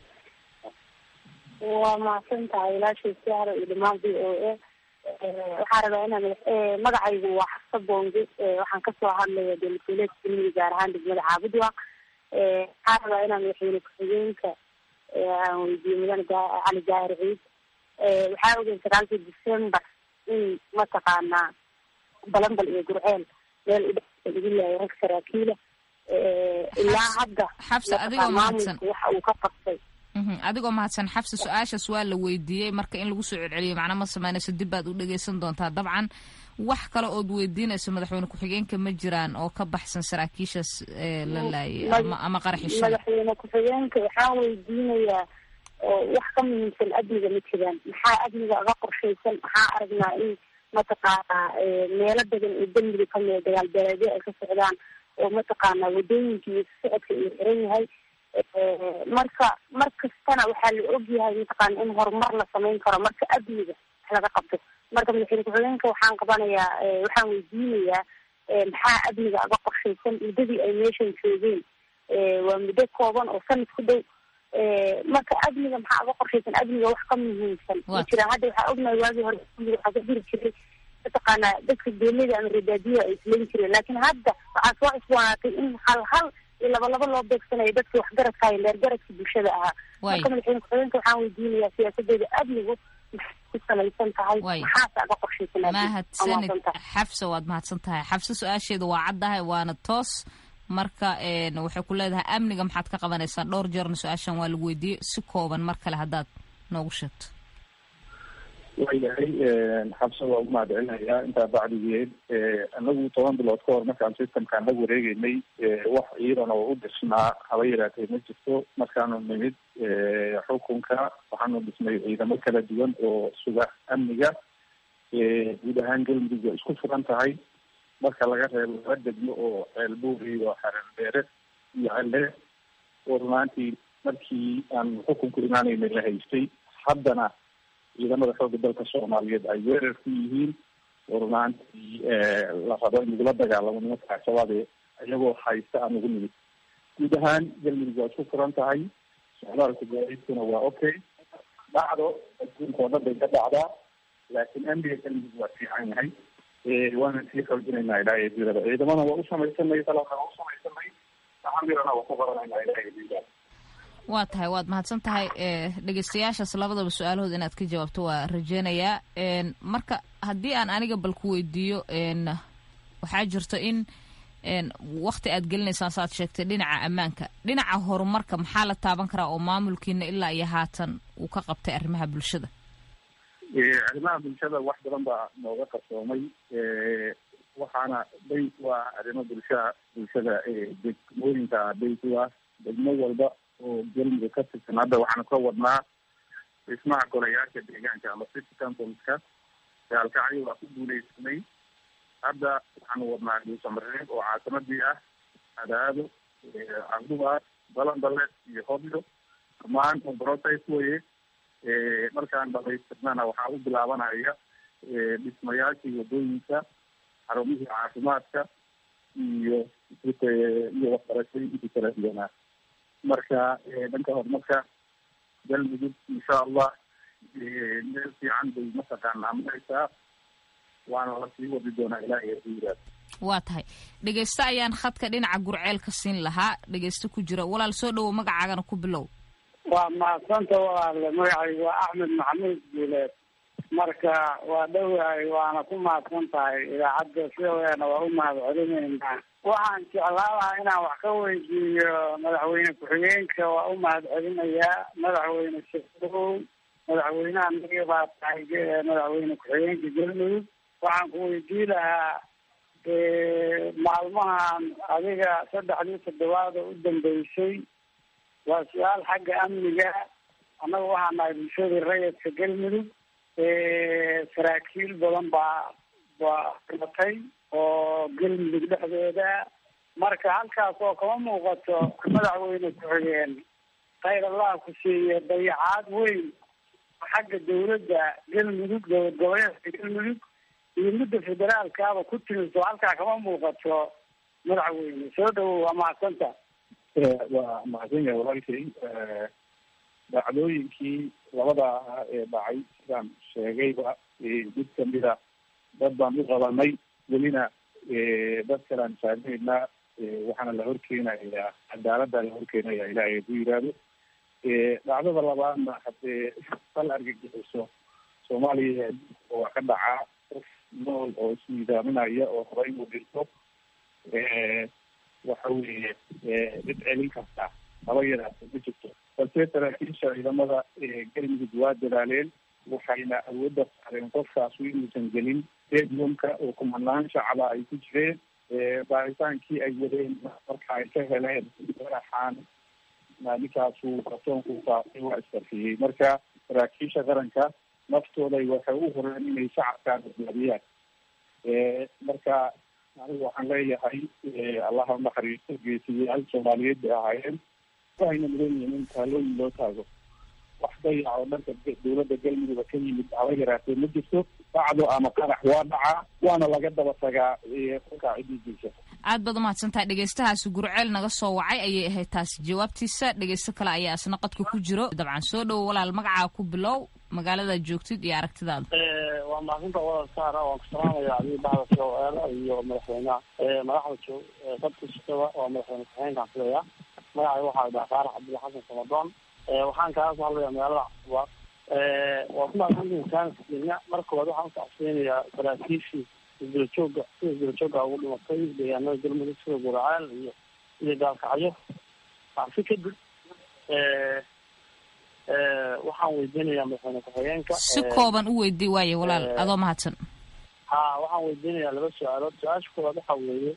waa mahadsan tahay ilaashii siara iyo dhamaan v o a waxaan rabaa inaan magacaygu waa xafsa bonge waxaan kasoo hadlaya dowladgoboleedka galmudug gaar ahaan degmada caabudwa waxaan rabaa inaan madaxweyne ku-xigeenka aan weydiiyo mudane cali daahir ciid waxaa ogeyn sagaalkii december in mataqaanaa balambal iyo gurceel meel udhe lagu laayo rag saraakiila ilaa hadda xabsa adigoo mahadsan waxa uu ka qabtay adigoo mahadsan xabsa su-aashaas waa la weydiiyey marka in lagu soo celceliyo macna ma sameynayso dib baad u dhegeysan doontaa dabcan wax kale ood weydiinayso madaxweyne ku-xigeenka ma jiraan oo ka baxsan saraakiishaas la laayay ama qaraxi madaxweyne ku-xigeenka waxaan weydiinayaa wax ka muhiimsan amniga ma jiraan maxaa amniga aga qorshaysan maxaa aragnaa in mataqaanaa meelo badan oo dembiga kamida dagaal beeleedyo ay ka socdaan oo mataqaanaa wadooyinka iyo socodka uu xiran yahay marka mar kastana waxaa la og yahay mataqaana in horumar la samayn karo marka amniga wax laga qabto marka madaxweyne ku-xigeenka waxaan qabanayaa waxaan weydiinayaa maxaa amniga aga qorshaysan muddadii ay meeshan joogeen waa muddo kooban oo sanad ku dhow marka amniga maxaa aga qorshaysan amniga wax ka muhiimsan ma jiraan hadda waxaa ognahay waagii hore waxaa ka jiri jiray mataqaanaa dadka geelida ama rebaadiyaha ay isleyn jireen laakiin hadda waxaa soo cusboonaatay in hal hal iyo laba laba loo beegsanayo dadka waxgaradka iyo leergaradka bulshada ahaa marka madaxweyne ku-xigeenka waxaan weydiinayaa siyaasadeeda amnigu ku salaysan tahay maxaase aga mahadsanid xafsa waad mahadsan tahay xafsa su-aasheeda waa caddahay waana toos marka waxay ku leedahay amniga maxaad ka qabanaysaa dhowr jeerna su-aashan waa lagu weydiiyey si kooban mar kale haddaad noogu sheegto waayahay xabsa waa ugu mahadcelinayaa intaa bacdigeed anagu toban bilood ka hor markaan systemkaan la wareegeynay wax ciidan oo u dhisnaa haba yaraatee ma jirto markaanu nimid xukunka waxaanu dhisnay ciidamo kala duwan oo suga amniga guud ahaan galmudug way isku furan tahay marka laga reebo laba degmo oo ceelbuur iyo xareerdheere iyo celle oo runaantii markii aan xukunku imaanaynay la haystay haddana ciidamada xooga dalka soomaaliyeed ay weerar ku yihiin oo runaantii la rabo in lagula dagaalamo nimanka al-shabaab iyagoo haysta aan ugu nimid guud ahaan galmudug waa isku furan tahay socdaalka gaadiidkuna waa okay dhacdo adduunka oo dhan bay ka dhacdaa laakiin amniga galmudug waa fiican yahay waana sii xoojinaynaa ilaahay diirada ciidamana waa u samaysanay dalabna waa u samaysanay amirana waa ku qabanayna ilaahay diirada waa tahay waad mahadsan tahay dhegeystayaashaas labadaba su-aalahood inaad ka jawaabto waa rajeynayaa marka haddii aan aniga bal ku weydiiyo waxaa jirto in wakti aad gelinaysaan saaad sheegtay dhinaca ammaanka dhinaca horumarka maxaa la taaban karaa oo maamulkiina ilaa iyo haatan uu ka qabtay arrimaha bulshada arrimaha bulshada wax badan baa nooga qarsoomay waxaana bay waa arrimo bulshaa bulshada degmooyinka bay ku ah degmo walba oo galmudug ka tirsan hadda waxaanu ka wadnaa dhismaha golayaasha deegaanka ama city councilska gaalkacyo waa ku guuleysanay hadda waxaanu wadnaa dhuusamareeb oo caasimadii ah adaado cabdubaar balanbale iyo hobyo dhammaan process weye markaan dhamaystirnana waxaa u bilaabanaya dhismayaashii wadooyinka xarumihii caafimaadka iyo iyo waxbarashooyinkii kala duwanaa marka dhanka horumarka galmudug insha allah meel fiican bay mataqaanaa maraysaa waana la sii wadi doonaa ilaahay haduu yiraahdo waa tahay dhegeyste ayaan khadka dhinaca gurceel ka siin lahaa dhegeyste ku jira walaal soo dhowow magacaagana ku bilow waa mahadsanta walaale magacaygu waa axmed maxamuud guuleed marka waa dhowahay waana ku mahadsan tahay idaacadda sidaweena waa u mahad celinaynaa waxaan jeclaan lahaa inaan wax ka weydiiyo madaxweyne ku-xigeenka waa u mahad celinayaa madaxweyne shaow madaxweynaha naga baa tahay madaxweyne ku-xigeenka galmudug waxaan ku weydii lahaa maalmahan adiga saddexdii toddobaad oo u dambeysay waa su-aal xagga amniga annaga waxaa nahay bulshadii rayidka galmudug saraakiil badan baa baa dhimatay oo galmudug dhexdeeda marka halkaas oo kama muuqato madaxweyne ku-xigeen khayr allah ku siiye dayacaad weyn xagga dawladda galmudug dowlad goboleedka galmudug iyo midda federaalkaaba ku timiso halkaa kama muuqato madaxweyne soo dhawow waa mahadsanta waa mahadsan yahay walaalkay dhacdooyinkii labada ahaa ee dhacay sidaan sheegayba mid kamida dad baan u qabanay welina dad kalaan saamaynaa waxaana la horkeenayaa cadaalada la horkeenaya ilaahay ku yiraahdo dhacdada labaadna hadee sal argagixiso soomaaliya waa ka dhacaa qof nool oo isnidaaminaya oo raba inuu dhinto waxa weeye cid celin karta haba yaraata ma jirto balse saraakiisha ciidamada galmudug waa dadaaleen waxayna awoodda saareen qofkaasu inuusan gelin stadiumka oo kumanaan shacaba ay ku jireen baaritaankii ay wadeen marka ay ka heleen madaxaan ninkaasu kartoonku faafay waa iskarfiyey marka saraakiisha qaranka naftooda waxay u horeen inay shacabkaa badbaadiyaan marka anigu waxaan leeyahay allaha unaxariisto geesiyaal soomaaliyeed bay ahaayeen waxayna mudan yihiin in taalooyin loo taago wax dayac oo dhanka dawladda galmudugba ka yimid haba yaraatee ma jirto dhacdo ama qarax waa dhacaa waana laga daba tagaa kolkaa cididiisa aad baad umahadsantahay dhegeystahaasi gurceel naga soo wacay ayay ahayd taasi jawaabtiisa dhegeysto kale ayaa isna qadka ku jiro dabcan soo dhowo walaal magacaa ku bilow magaaladaad joogtid iyo aragtidaada waa mahadsanta wada saara waan ku salaamaya adiga bahda sooeela iyo madaxweynaha madaxda joog dadka shaqada waa madaxweyne ku-xigeenkaan filaya magacay waxaa dhaha faarax cabdilla xasan samadoon waxaan kaga soo hadlaya magaalada cusbaad waa ku mahadsantihin kaanka kenya marka koowaad waxaan usacsiinayaa saraakiishii isdulajooga sida isdulajooga ugu dhimatay deegaanada galmudug sida guracaal iyo iyo gaalkacyo si kadib waxaan weydiinayaa madaxweyne ku-xigeenka si kooban u weydii waaye walaal adoo mahadsan ha waxaan weydiinayaa laba su-aalood su-aasha koowaad waxa weeye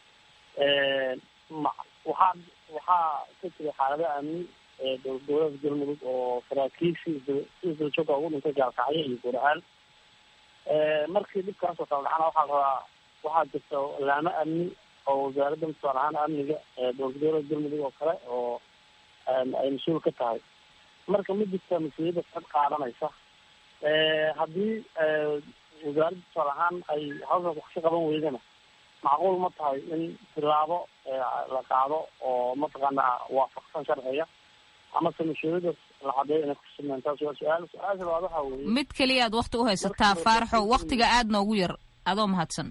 ma waxaa waxaa ka jira xaalado amni dowlada galmudug oo saraakiishii si isdulajooga ugu dhintay gaalkacyo iyo guracaal markii dhibkaasoo kala dhacana waxaa rabaa waxaa jirta laamo amni oo wasaaradda musaar ahaan amniga dowlada galmudug oo kale oo ay mas-uul ka tahay marka ma jirta mas-uuliyadda cod qaadanaysa haddii wasaaradda tusaal ahaan ay hawshaas wax ka qaban weydana macquul ma tahay in tilaabo la qaado oo mataqaanaa waafaqsan sharciga amase mas-uuliyaddaas la cadeeyo inay kusugnaan taas waa su-aal su-aasha labaad waxaa weeye mid keliya aad wakti u haysataa faaraxo waktiga aad noogu yar adoo mahadsan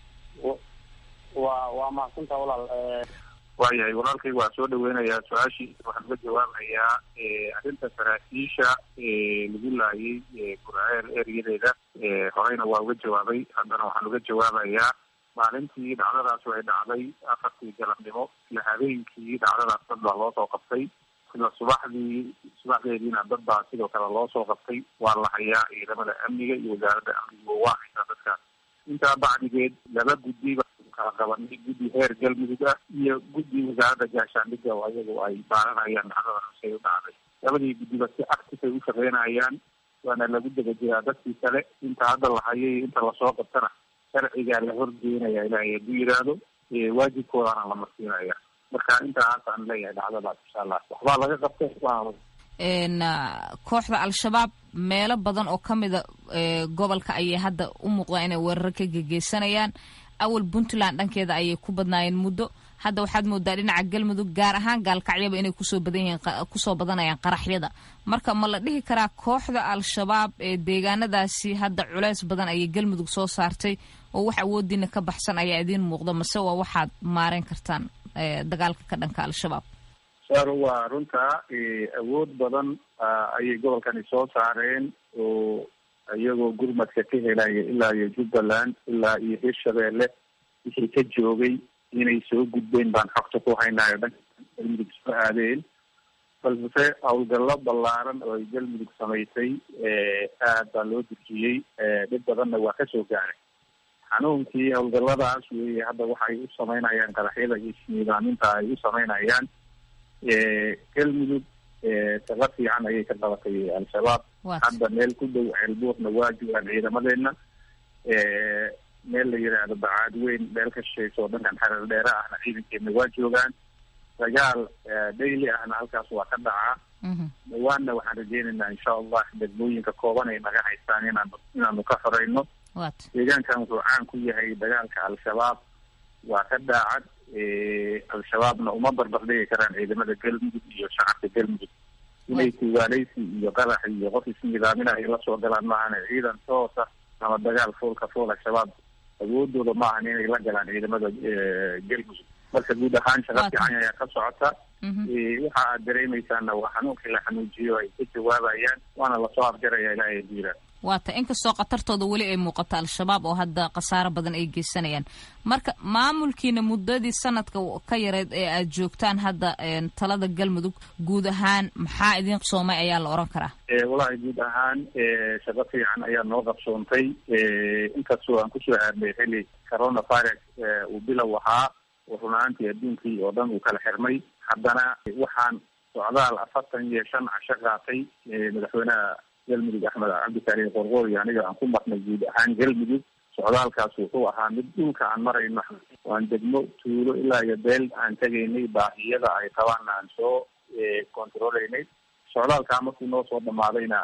waa waa mahadsantaa walaal waayahay walaalkayga waa soo dhaweynayaa su-aashiisa waxaan uga jawaabayaa arrinta saraakiisha lagu laayay gurceel eryadeeda horeyna waa uga jawaabay haddana waxaan uga jawaabayaa maalintii dhacdadaas way dhacday afartii galabnimo isla habeenkii dhacdadaas dad baa loo soo qabtay isla subaxdii subaxdeediina dad baa sidoo kale loo soo qabtay waa la hayaa ciidamada amniga iyo wasaaradda amniga waa haysaa dadkaas intaa bacdigeed laba guddiba kala qabanay guddi heer galmudug ah iyo guddi wasaaradda gaashaandhigga oo ayagu ay baaranayaan dhacdada say u dhacday labadii guddiba si active ay u shaqeynayaan waana lagu daba jiraa dadkii kale inta hadda la hayay inta lasoo qabtana sharcigaa la horgeenaya ilaahay hadduu yidhaahdo waajibkoodaana la marsiinaya marka intaas aan leeyahay dhacdadaas insha allah waxbaa laga qabtay waa kooxda al-shabaab meelo badan oo ka mida gobolka ayay hadda u muuqdaan inay weerar ka gegeysanayaan awal puntland dhankeeda ayay ku badnaayeen muddo hadda waxaad moodaa dhinaca galmudug gaar ahaan gaalkacyaba inay kusoo badan yihiin kusoo badanayaan qaraxyada marka ma la dhihi karaa kooxda al-shabaab ee deegaanadaasi hadda culeys badan ayay galmudug soo saartay oo wax awoodiina ka baxsan ayaa idiin muuqda mase waa waxaad maareyn kartaan dagaalka ka dhanka al-shabaab saaro waa runtaa awood badan ayay gobolkani soo saareen oo iyagoo gurmadka ka helaya ilaa iyo jubbaland ilaa iyo hirshabeelle wixii ka joogay inay soo gudbeen baan xogta ku haynayo dhanka galmudug soo aadeen balse howlgallo ballaaran oo ay galmudug samaysay aad baa loo durjiyey dhib badanna waa kasoo gaaray xanuunkii howlgalladaas weeye hadda waxay u samaynayaan qaraxyada iyo isniidaaminta ay u samaynayaan galmudug shaqo fiican ayay ka qabatay al-shabaab hadda meel ku dhow ceelbuurna waa joogaan ciidamadeena meel la yidhaahdo bacaad weyn meel ka shishaysa oo dhankan xareer dheere ahna ciidankeena waa joogaan dagaal daily ahna halkaas waa ka dhacaa dhawaanna waxaan rajeynaynaa insha allah degmooyinka kooban ay naga haystaan inaan inaanu ka xoreyno deegaankan wuxuu caan ku yahay dagaalka al-shabaab waa ka daacad al-shabaabna uma barbardhigi karaan ciidamada galmudug iyo shacabka galmudug inay tuugaaleysi iyo qarax iyo qof isnidaaminah ay la soo galaan maahan ciidan toosa ama dagaal foolka fool al-shabaab awoodooda ma ahan inay la galaan ciidamada galmudug marka guud ahaan shaqa fiican ayaa ka socota waxa aad dareemaysaana waa xanuunkii la xanuujiyo ay ka jawaabayaan waana lasoo afjaraya ilaahay diira waata inkastoo khatartooda weli ay muuqato al-shabaab oo hadda khasaaro badan ay geysanayaan marka maamulkiina muddadii sanadka ka yareed ee aad joogtaan hadda talada galmudug guud ahaan maxaa idin qabsoomay ayaa la oran karaa walahi guud ahaan shaqo fiican ayaa noo qabsoontay inkastoo aan kusoo aadnay xili coronavirus uu bilow ahaa oo run ahaantii adduunkii oo dhan uu kala xirmay haddana waxaan socdaal afartan iyo shan casho qaatay madaxweynaha galmudug axmed cabdikarim qorqoor iyo aniga aan ku marnay guud ahaan galmudug socdaalkaas wuxuu ahaa mid dhulka aan marayno waan degmo tuulo ilaa iyo beel aan tegaynay baahiyada ay qabaan aan soo controleynay socdaalkaa markuu noo soo dhamaadayna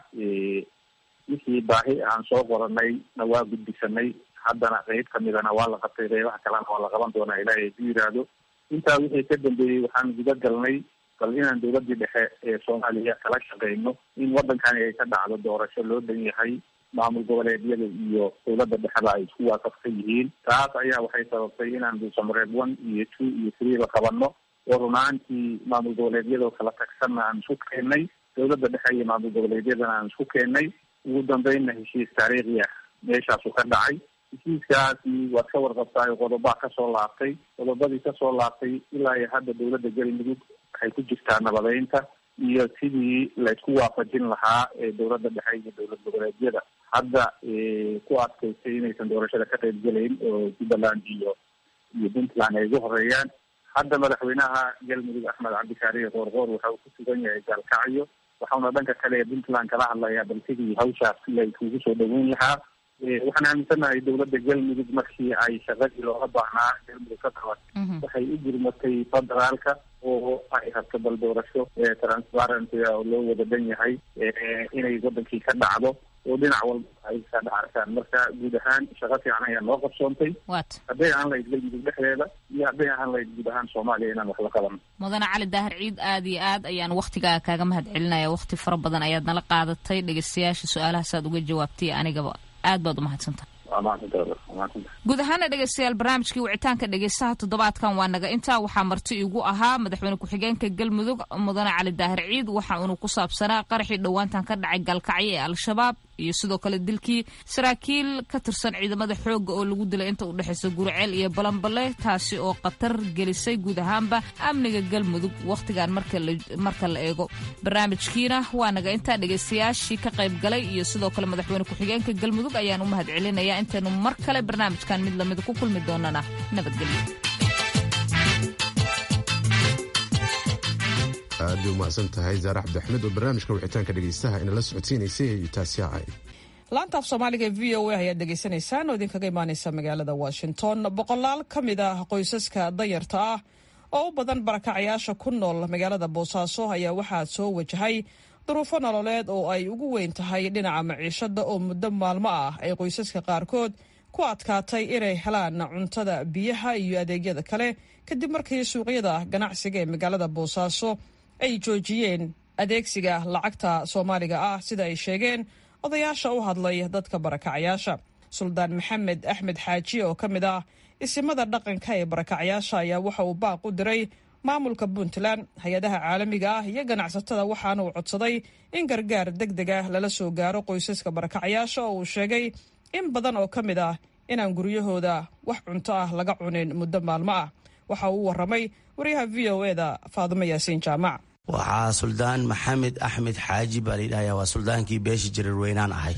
wixii baahi aan soo qoranay na waa gudbisanay haddana qeyb kamidana waa la qabtay qeybaha kalena waa la qaban doonaa ilaahay hadduu yidhaahdo intaa wixii ka dambeeyey waxaan guda galnay bal inaan dowladii dhexe ee soomaaliya kala shaqeyno in wadankani ay ka dhacdo doorasho loo dhan yahay maamul goboleedyada iyo dowladda dhexda ay isku waafaqsan yihiin taas ayaa waxay sababtay inaan dhuusamareeb one iyo two iyo three la qabano oo runaantii maamul goboleedyadoo kala tagsanna aan isku keennay dowladda dhexe iyo maamul goboleedyadana aan isku keennay ugu dambeynna heshiis taariikhi ah meeshaasu ka dhacay heshiiskaasi waad ka warqabtaay qodobaa kasoo laabtay qodobadii kasoo laabtay ilaa iyo hadda dowladda galmudug waxay ku jirtaa nabadeynta iyo sidii laysku waafajin lahaa ee dowladda dhexe iyo dowlad goboleedyada hadda ku adkaystay inaysan doorashada ka qayb gelayn oo jubbaland iyo iyo puntland ay ugu horeeyaan hadda madaxweynaha galmudug axmed cabdikaariye qoorqoor waxa uu ku sugan yahay gaalkacyo waxauna dhanka kale ee puntland kala hadlayaa bal sidii hawshaas la iskugu soo dhaweyn lahaa waxaan aaminsanahay dowladda galmudug markii ay shaqadii looga baahnaa galmudug ka qaban waxay u gurmatay federaalka oo ay rabto bal doorasho transparent oo loo wada dhan yahay inay wadankii ka dhacdo oo dhinac walba ay ka dhacartaan marka guud ahaan shaqo fiican ayaa loo qabsoontay hadday ahaan lahayd galmudug dhexdeeda iyo hadday ahaan lahayd guud ahaan soomaaliya inaan wax la qabano mudane cali daahir ciid aad iyo aad ayaan waktigaa kaaga mahad celinaya wakti fara badan ayaad nala qaadatay dhegeystayaasha su-aalahaas aad uga jawaabtay anigaba aad baad umahadsantaha guud ahaana dhegeystayaal barnaamijkii wicitaanka dhegeystaha toddobaadkan waa naga intaa waxaa marti igu ahaa madaxweyne ku-xigeenka galmudug mudane cali daahir ciid waxa uunu ku saabsanaa qaraxii dhowaantan ka dhacay gaalkacyo ee al-shabaab iyo sidoo kale dilkii saraakiil ka tirsan ciidamada xooga oo lagu dilay inta u dhexaysa guriceel iyo balanbale taasi oo khatar gelisay guud ahaanba amniga galmudug wakhtigan marka la eego barnaamijkiina waa naga intaa dhegeystayaashii ka qayb galay iyo sidoo kale madaxweyne ku-xigeenka galmudug ayaan u mahad celinaya intaynu mar kale barnaamijkan mid lamida ku kulmi doonana nabadgelyo aad bay umahadsan tahay zaare cabdi axmed oo barnaamijka wixitaanka dhegeystaha inala socodsiinaysay iyo taasi ahayd laanta af soomaaliga e v o a ayaad dhegaysanaysaan oo idinkaga imaaneysa magaalada washington boqolaal ka mid ah qoysaska danyarta ah oo u badan barakacayaasha ku nool magaalada boosaaso ayaa waxaa soo wajahay duruufo nololeed oo ay ugu weyn tahay dhinaca maciishada oo muddo maalmo ah ay qoysaska qaarkood ku adkaatay inay helaan cuntada biyaha iyo adeegyada kale kadib markii suuqyada ganacsiga ee magaalada boosaaso ay joojiyeen adeegsiga lacagta soomaaliga ah sida ay sheegeen odayaasha u hadlay dadka barakacayaasha suldaan maxamed axmed xaaji oo ka mid ah isimada dhaqanka ee barakacayaasha ayaa waxa uu baaq u diray maamulka puntland hay-adaha caalamiga ah iyo ganacsatada waxaana uu codsaday in gargaar deg deg ah lala soo gaaro qoysaska barakacayaasha oo uu sheegay in badan oo ka mid ah inaan guryahooda wax cunto ah laga cunin muddo maalmo ah waxa uu waramay wariyaha v o eda faadumo yaasiin jaamac waxaa suldaan maxamed axmed xaaji baa layidhahaya waa suldaankii beesha jarirweynaan ahay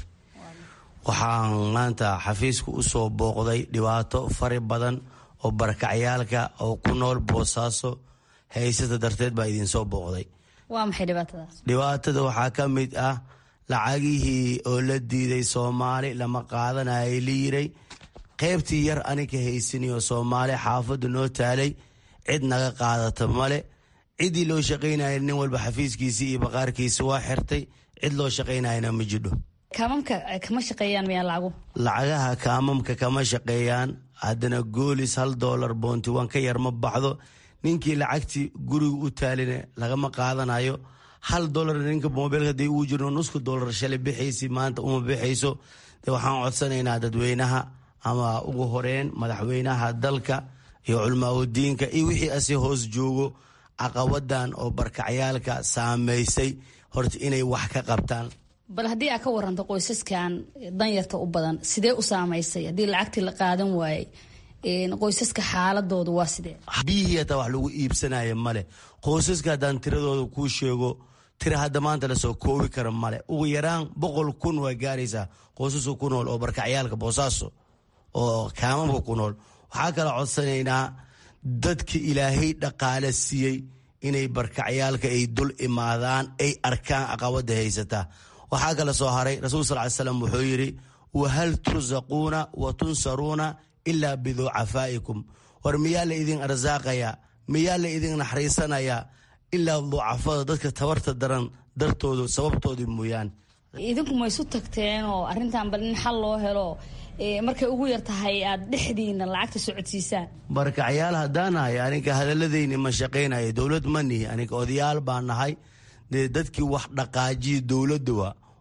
waxaan maanta xafiiska u soo booqday dhibaato fari badan oo barakacyaalka oo ku nool boosaaso haysata darteed baa idinsoo booqday waa maxay dhibaatadaas dhibaatada waxaa ka mid ah lacagihii oo la diiday soomaali lama qaadanayay la yiray qaybtii yar aninka haysaniyo soomaali xaafadda noo taalay cid naga qaadata male ciddii loo shaqaynaya nin walba xafiiskiisii iyo baqaarkiisi waa xirtay cid loo shaqaynayana ma jidho kaamamka kama shaqeeyaan miyaa lacagu lacagaha kaamamka kama shaqeeyaan haddana goolis hal doolar boonti wan ka yar ma baxdo ninkii lacagtii guriga u taalina lagama qaadanayo hal dolar ninka mobilka hadii uu jirno nusku dolar shalay bixaysi maanta uma bixayso de waxaan codsanaynaa dadweynaha ama ugu horeyn madaxweynaha dalka iyo culmaaudiinka iyo wixii asi hoos joogo caqabadan oo barkacyaalka saameysay horta inay wax ka qabtaan bal haddii aad ka waranto qoysaskan danyarta u badan sidee u saamaysay haddii lacagtii la qaadan waayey qoysaska xaaladoodu waa sidee biyihii hataa wax lagu iibsanaya male qoysaska haddaan tiradooda kuu sheego tira hadda maanta lasoo koobi kara male ugu yaraan boqol kun waa gaaraysaa qoysaska ku nool oo barkacyaalka boosaaso oo kaamamka ku nool waxaa kala codsanaynaa dadka ilaahay dhaqaale siiyey inay barkacyaalka ay dul imaadaan ay arkaan caqabada haysataa waxaa kala soo haray rasuul sal ly slam wuxuu yidhi wahal tursaquuna wa tunsaruuna ilaa biducafaa'ikum war miyaa la idin arsaaqayaa miyaa la idin naxariisanayaa ilaa ducafada dadka tabarta daran dartoodu sababtoodii mooyaane idinku ma isu tagteen oo arrintan bal in xal loo helo markay ugu yar tahay aad dhexdiina lacagta socodsiisaan barkacyaal haddaan nahay aninka hadaladeyni ma shaqaynaya dowlad ma nihi aninka odayaal baa nahay dee dadkii wax dhaqaajiya dowladda wa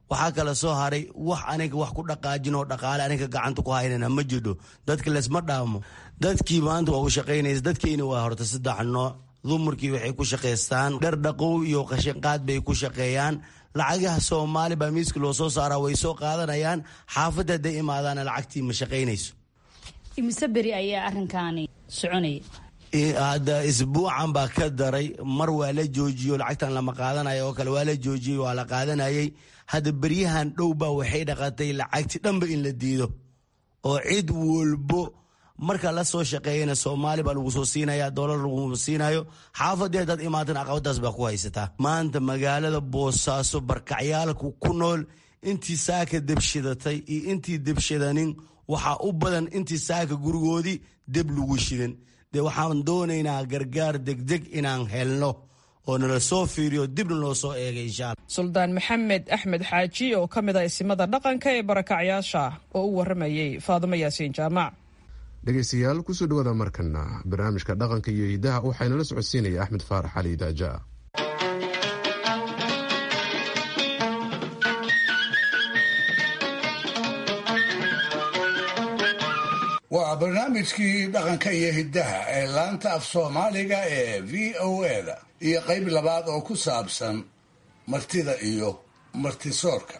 waxaa kala soo haray wax aniga wax ku dhaqaajinoo dhaqaale aniga gacanta ku haynana ma jidho dadka lesma dhaamo dadkii maanta waa u shaqaynaysa dadkiina waa horta saddex nooc dumarkii waxay ku shaqaystaan dhardhaqow iyo qashinqaad bay ku shaqeeyaan lacagaha soomaali baa miiska loo soo saaraa way soo qaadanayaan xaafadda hadday imaadaana lacagtii ma shaqaynayso imise beri ayaa arrinkaani soconaya hadda isbuucan baa ka daray mar waa la joojiyo lacagtan lama qaadanayo oo kale waa la joojiyey waa la qaadanayay hadda beryahan dhow baa waxay dhaqatay lacagti dhanba in la diido oo cid walbo marka la soo shaqeeyana soomaali baa lagu soo siinaya doolar lagu siinayo xaafadii haddaad imaatan aqabadaas baa ku haysataa maanta magaalada boosaaso barkacyaalku ku nool intii saaka debshidatay iyo intii debshadanin waxaa u badan intii saaka gurigoodii deb lagu shidan dee waxaan doonaynaa gargaar degdeg inaan helno oo nala soo fiiriyo dibna loo soo eegay insha alla suldaan maxamed axmed xaaji oo ka mid ah isimada dhaqanka ee barakacyaasha oo u waramayey faadimo yaasiin jaamac dhegaystayaal kusoo dhawaada markana barnaamijka dhaqanka iyo hidaha waxaynala socodsiinaya axmed faarax cali daaja waa barnaamijkii dhaqanka iyo hiddaha ee laanta af soomaaliga ee v o eda iyo qayb labaad oo ku saabsan martida iyo martisoorka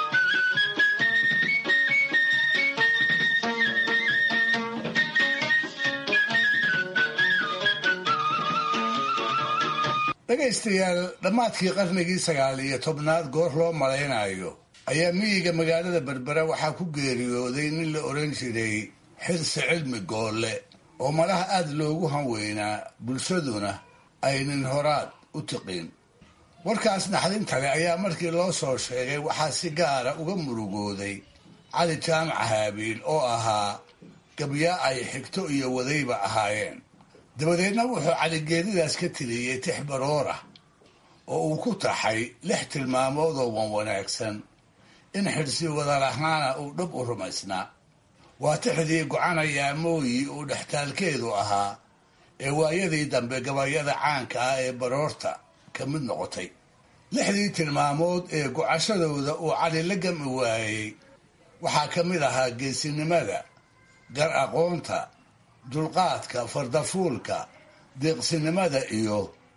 dhegaystayaal dhammaadkii qarnigii sagaal iyo tobnaad goor loo malaynayo ayaa miyiga magaalada berbera waxaa ku geeriyooday nin la odhan jiray xirsi cilmi goolle oo malaha aada loogu hanweynaa bulshaduna aynin horaad u tiqin warkaas naxdinta leh ayaa markii loo soo sheegay waxaa si gaara uga murugooday cali jaamac haabiil oo ahaa gabyaa ay xigto iyo wadayba ahaayeen dabadeedna wuxuu caligeedidaas ka tiriyey tix baroora oo uu ku taxay lix tilmaamood oo wan wanaagsan in xidhsi wadalahaana uu dhab u rumaysnaa waa tixdii gocanayaa mooyi uu dhextaalkeedu ahaa ee waayadii dambe gabayada caanka ah ee baroorta ka mid noqotay lixdii tilmaamood ee gocashadooda uu cali la gami waayey waxaa ka mid ahaa geesinimada gar aqoonta dulqaadka fardafuulka deeqsinimada iyo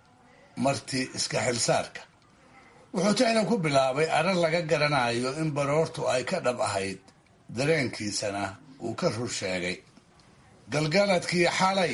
marti iska xilsaarka wuxuu tixda ku bilaabay arar laga garanayo in baroortu ay ka dhab ahayd dareenkiisana uu ka rur sheegay galgaladkii xalay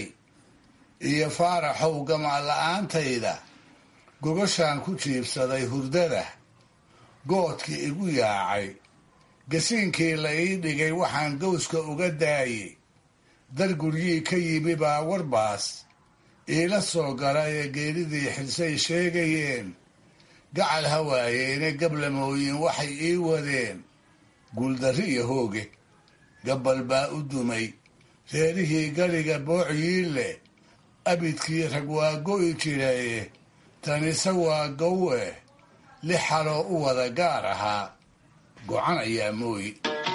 iyo faaraxow gamaan la-aantayda gogashaan ku jiibsaday hurdada goodkii igu yaacay gasiinkii la ii dhigay waxaan gowska uga daayey dar guryii ka yimi baa warbaas iila soo gala ee geeridii xilsay sheegayeen gacal hawaayeene gablamooyin waxay ii wadeen guuldarri iyo hooge gabbal baa u dumay reerihii galiga boociyii leh abidkii rag waa go'i jiraye tanise waa gowe lix xaloo u wada gaar ahaa gocan ayaa mooyi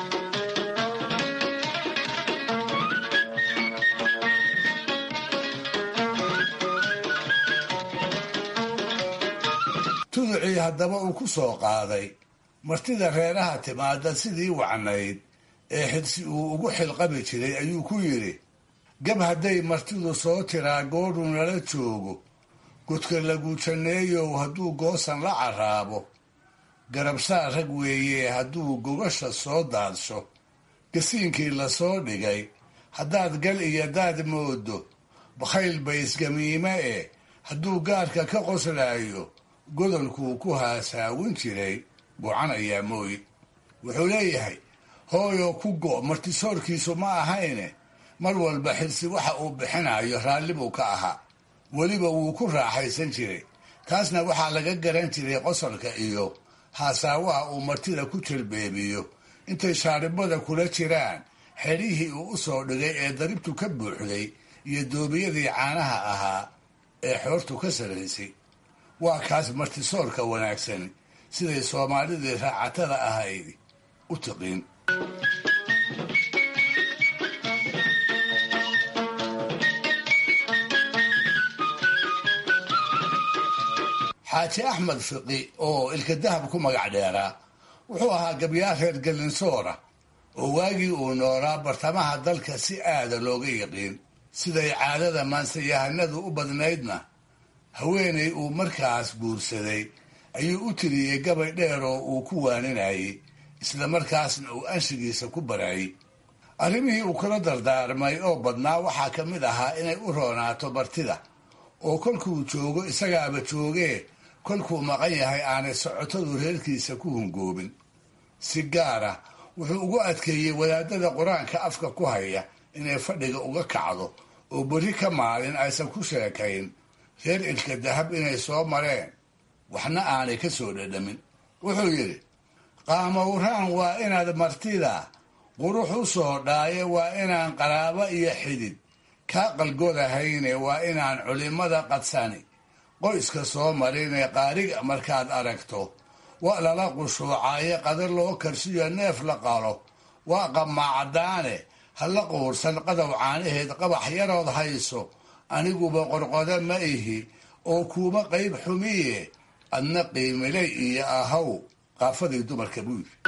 tuducii haddaba uu ku soo qaaday martida reeraha timaada sidii wacnayd ee xidsi uu ugu xilqabi jiray ayuu ku yidhi gab hadday martidu soo tiraa goodhu nala joogo godka lagu janneeyow hadduu goosan la carraabo garabsaa rag weeye hadduu gogasha soo daadsho gasiinkii lasoo dhigay haddaad gal iyo daad moodo bakhayl baysgamiime eh hadduu gaarka ka qoslaayo godolkuu ku haasaawin jiray gocan ayaa mooyi wuxuu leeyahay hooyoo ku go' martisoorkiisu ma ahayne mar walba xilsi waxa uu bixinayo raalli buu ka ahaa weliba wuu ku raaxaysan jiray taasna waxaa laga garan jiray qosolka iyo haasaawaha uu martida ku jalbeebiyo intay shaaribada kula jiraan xedhihii uu u soo dhigay ee daribtu ka buuxday iyo doobiyadii caanaha ahaa ee xoortu ka saraysay waa kaas martisoorka wanaagsan siday soomaalidii raacatada ahayd u tiqiin xaaji axmed fiqi oo ilka dahab ku magac dheeraa wuxuu ahaa gabyaa reer galinsoora oo waagii uu noolaa bartamaha dalka si aada looga yiqiin siday caadada maansayahanadu u badnaydna haweenay uu markaas guursaday ayuu u tiriyey gabay dheer oo uu ku waaninayey isla markaasna uu anshigiisa ku barayey arrimihii uu kula dardaarmay oo badnaa waxaa ka mid ahaa inay u roonaato bartida oo kolkuu joogo isagaaba joogee kolkuu maqan yahay aanay socotadu reerkiisa ku hungoobin si gaara wuxuu ugu adkeeyey wadaadada qur-aanka afka ku haya inay fadhiga uga kacdo oo berri ka maalin aysan ku sheekayn reer ilka dahab inay soo mareen waxna aanay ka soo dhadhamin wuxuu yidhi qaamowraan waa inaad martida qurux u soo dhaaye waa inaan qaraabo iyo xidid kaa qalgodahayne waa inaan culimmada qadsani qoyska soo marinee qaariga markaad aragto waa lala qushuucaaye qadar loo karsiyo neef la qalo waa qamaacdaane ha la quursan qadow caanaheed qabax yarood hayso aniguba qorqoda ma ihi oo kuuma qayb xumiye adna qiimilay iyo ahaw qaafadii dumarka buu yidhi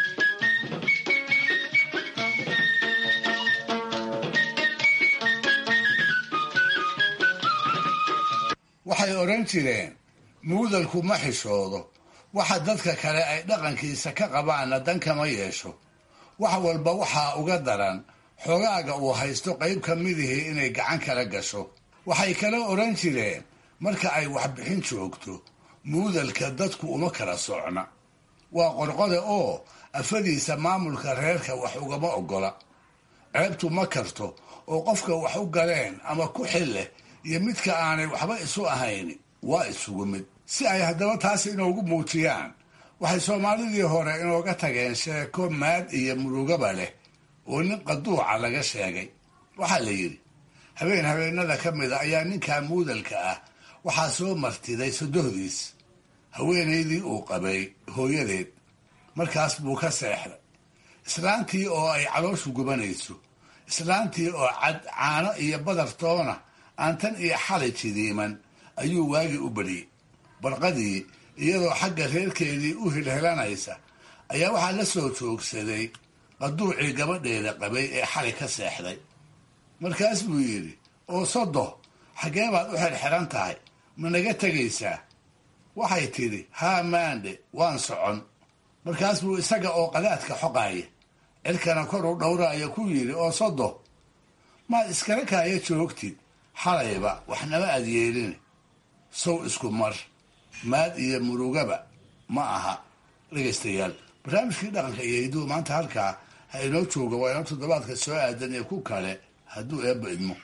waxay odhan jireen muudalku ma xishoodo waxa dadka kale ay dhaqankiisa ka qabaanna dan kama yeesho wax walba waxaa uga daran xogaaga uu haysto qayb ka midihii inay gacan kala gasho waxay kala odhan jireen marka ay waxbixin joogto muudalka dadku uma kala socna waa qorqode oo afadiisa maamulka reerka wax ugama oggola ceebtu ma karto oo qofka wax u galeen ama ku xil leh iyo midka aanay waxba isu ahayn waa isugu mid si ay haddaba taas inoogu muujiyaan waxay soomaalidii hore inooga tageen sheeko maad iyo murugaba leh oo nin qaduuca laga sheegay waxaa la yidhi habeen habeenada ka mida ayaa ninkaa muudalka ah waxaa soo martiday sodohdiis haweenaydii uu qabay hooyadeed markaas buu ka seexday islaantii oo ay calooshu gubanayso islaantii oo cad caano iyo badartoona aan tan iyo xalay jidiiman ayuu waagii u badhiyey barqadii iyadoo xagga reerkeedii u hilhelanaysa ayaa waxaa la soo joogsaday qaduucii gabadheeda qabay ee xalay ka seexday markaas buu yidhi oo sodo xaggee baad u xirxiran tahay ma naga tegaysaa waxay tidhi haa maandhe waan socon markaas buu isaga oo qadaadka xoqaaya cirkana kor u dhowraaya ku yidhi oo sodo maad iskala kaaya joogtid xalayba waxnama aad yeelin sow isku mar maad iyo murugaba ma aha dhegaystayaal barnaamijkii dhaqanka iyo hiduhu maanta halkaa ha inoo jooga waa inoo toddobaadka soo aadan ee ku kale hadduu eebba idmo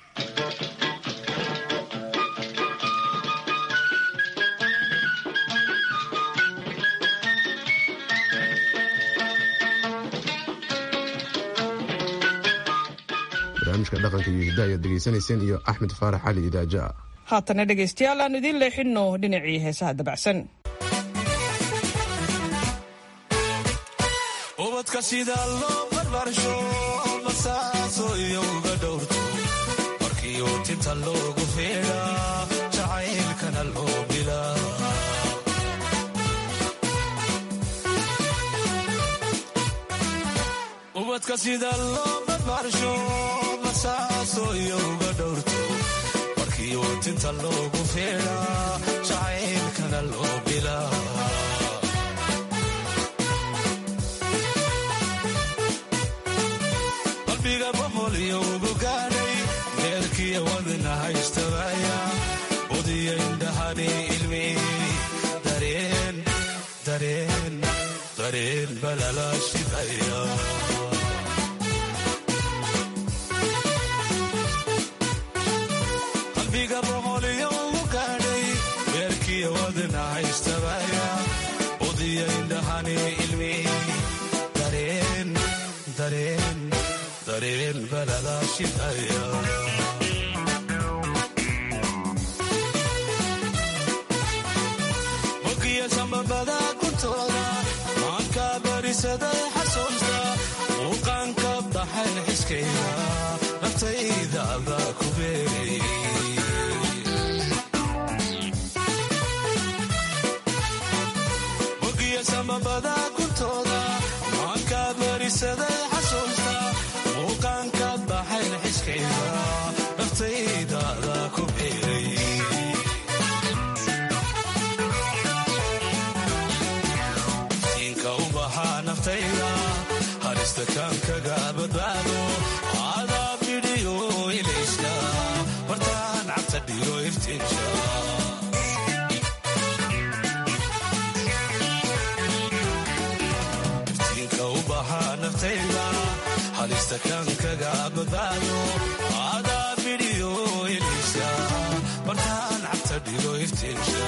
barnaamijka dhaqanka iyo hidda ayaad degeysanayseen iyo axmed faarax cali idaaja haatana dhegaystayaal aan idiin leexinno dhinacii heesaha dabacsan ubadka sida loo barbaarsho basaaso iyo uga dhowrto markii uu tinta loogu feedhaa jacaylkana loo bilaa ubadka sida loo barbaarsho basaaso iyo uga dhowrto markii uu tinta loogu feedhaa jacaylkana loo bilaa qalbiga boqol iyo ugu gaadhay deerkiya wadna haystabaya udiya indhahani ilmi dareen dareen dareen balala shidaya qalbiga boqol iyo ugu gaadhay deerkiya wadna haystabaya udiya indhahani ilmi dareen dareen dareen balala shidaya mogiya sambabada kuntooda maanka barisaday xasuusta muuqaanka baxay xiskayda naftayda baa ku beeray mogiya sambabada kuntooda kaga badbaado adaa bidhiyo ilayska bartaan cabta dhigo iftiinka iftiinka u bahaa naftayda halista kan kaga badbaado adaa bidhiyo ilayska bartaan cabta dhigo iftiinka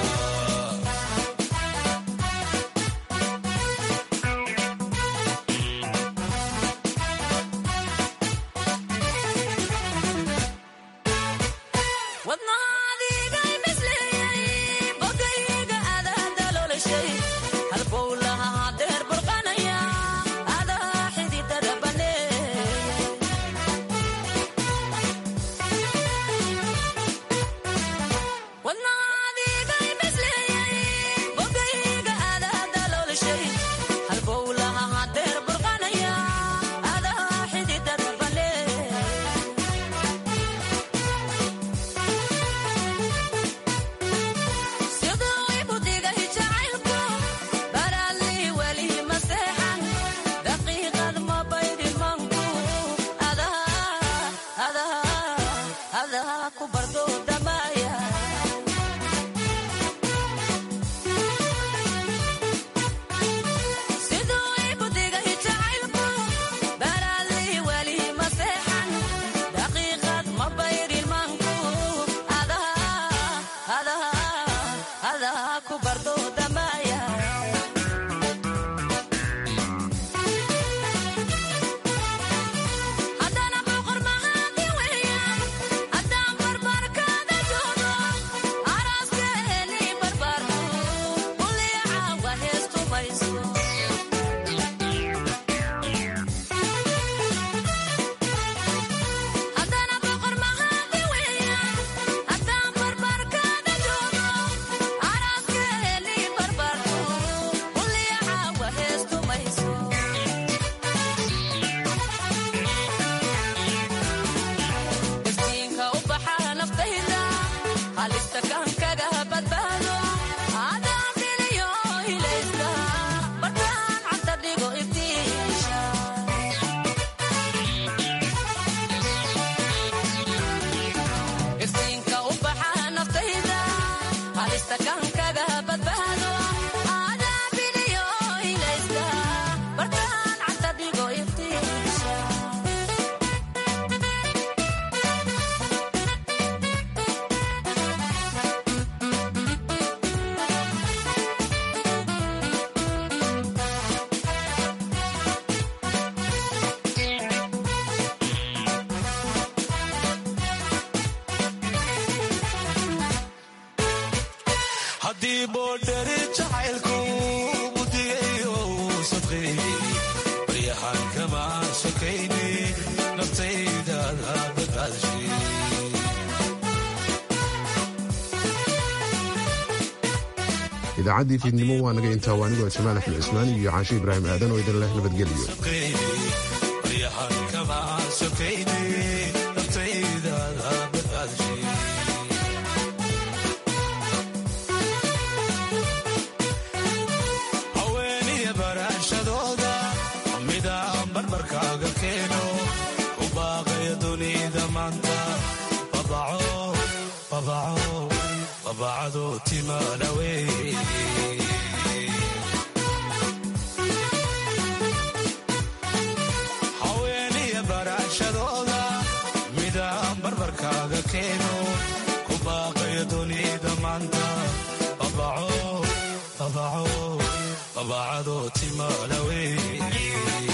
haddii boodhari jacaylku mudigayo sadqeeyey baryahan kama sokayni naftaydaada badbaadshay idaacaddii fiidnimo waa naga intaa waanigoo jamaal axmed cismaan iyo caashe ibraahim aadan oo idin leh nabadgelyo baryahan kama sokayni naftaydaada badbaadshay haweeniya baraashadooda midaan barbarkaaga keeno u baaqaya dunida maanta babaco babaco babacado timaadhawey haweeniya baraashadooda midaan barbarkaaga keeno ku baaqaya dunida maanta babaco babaco babacado timaadhawey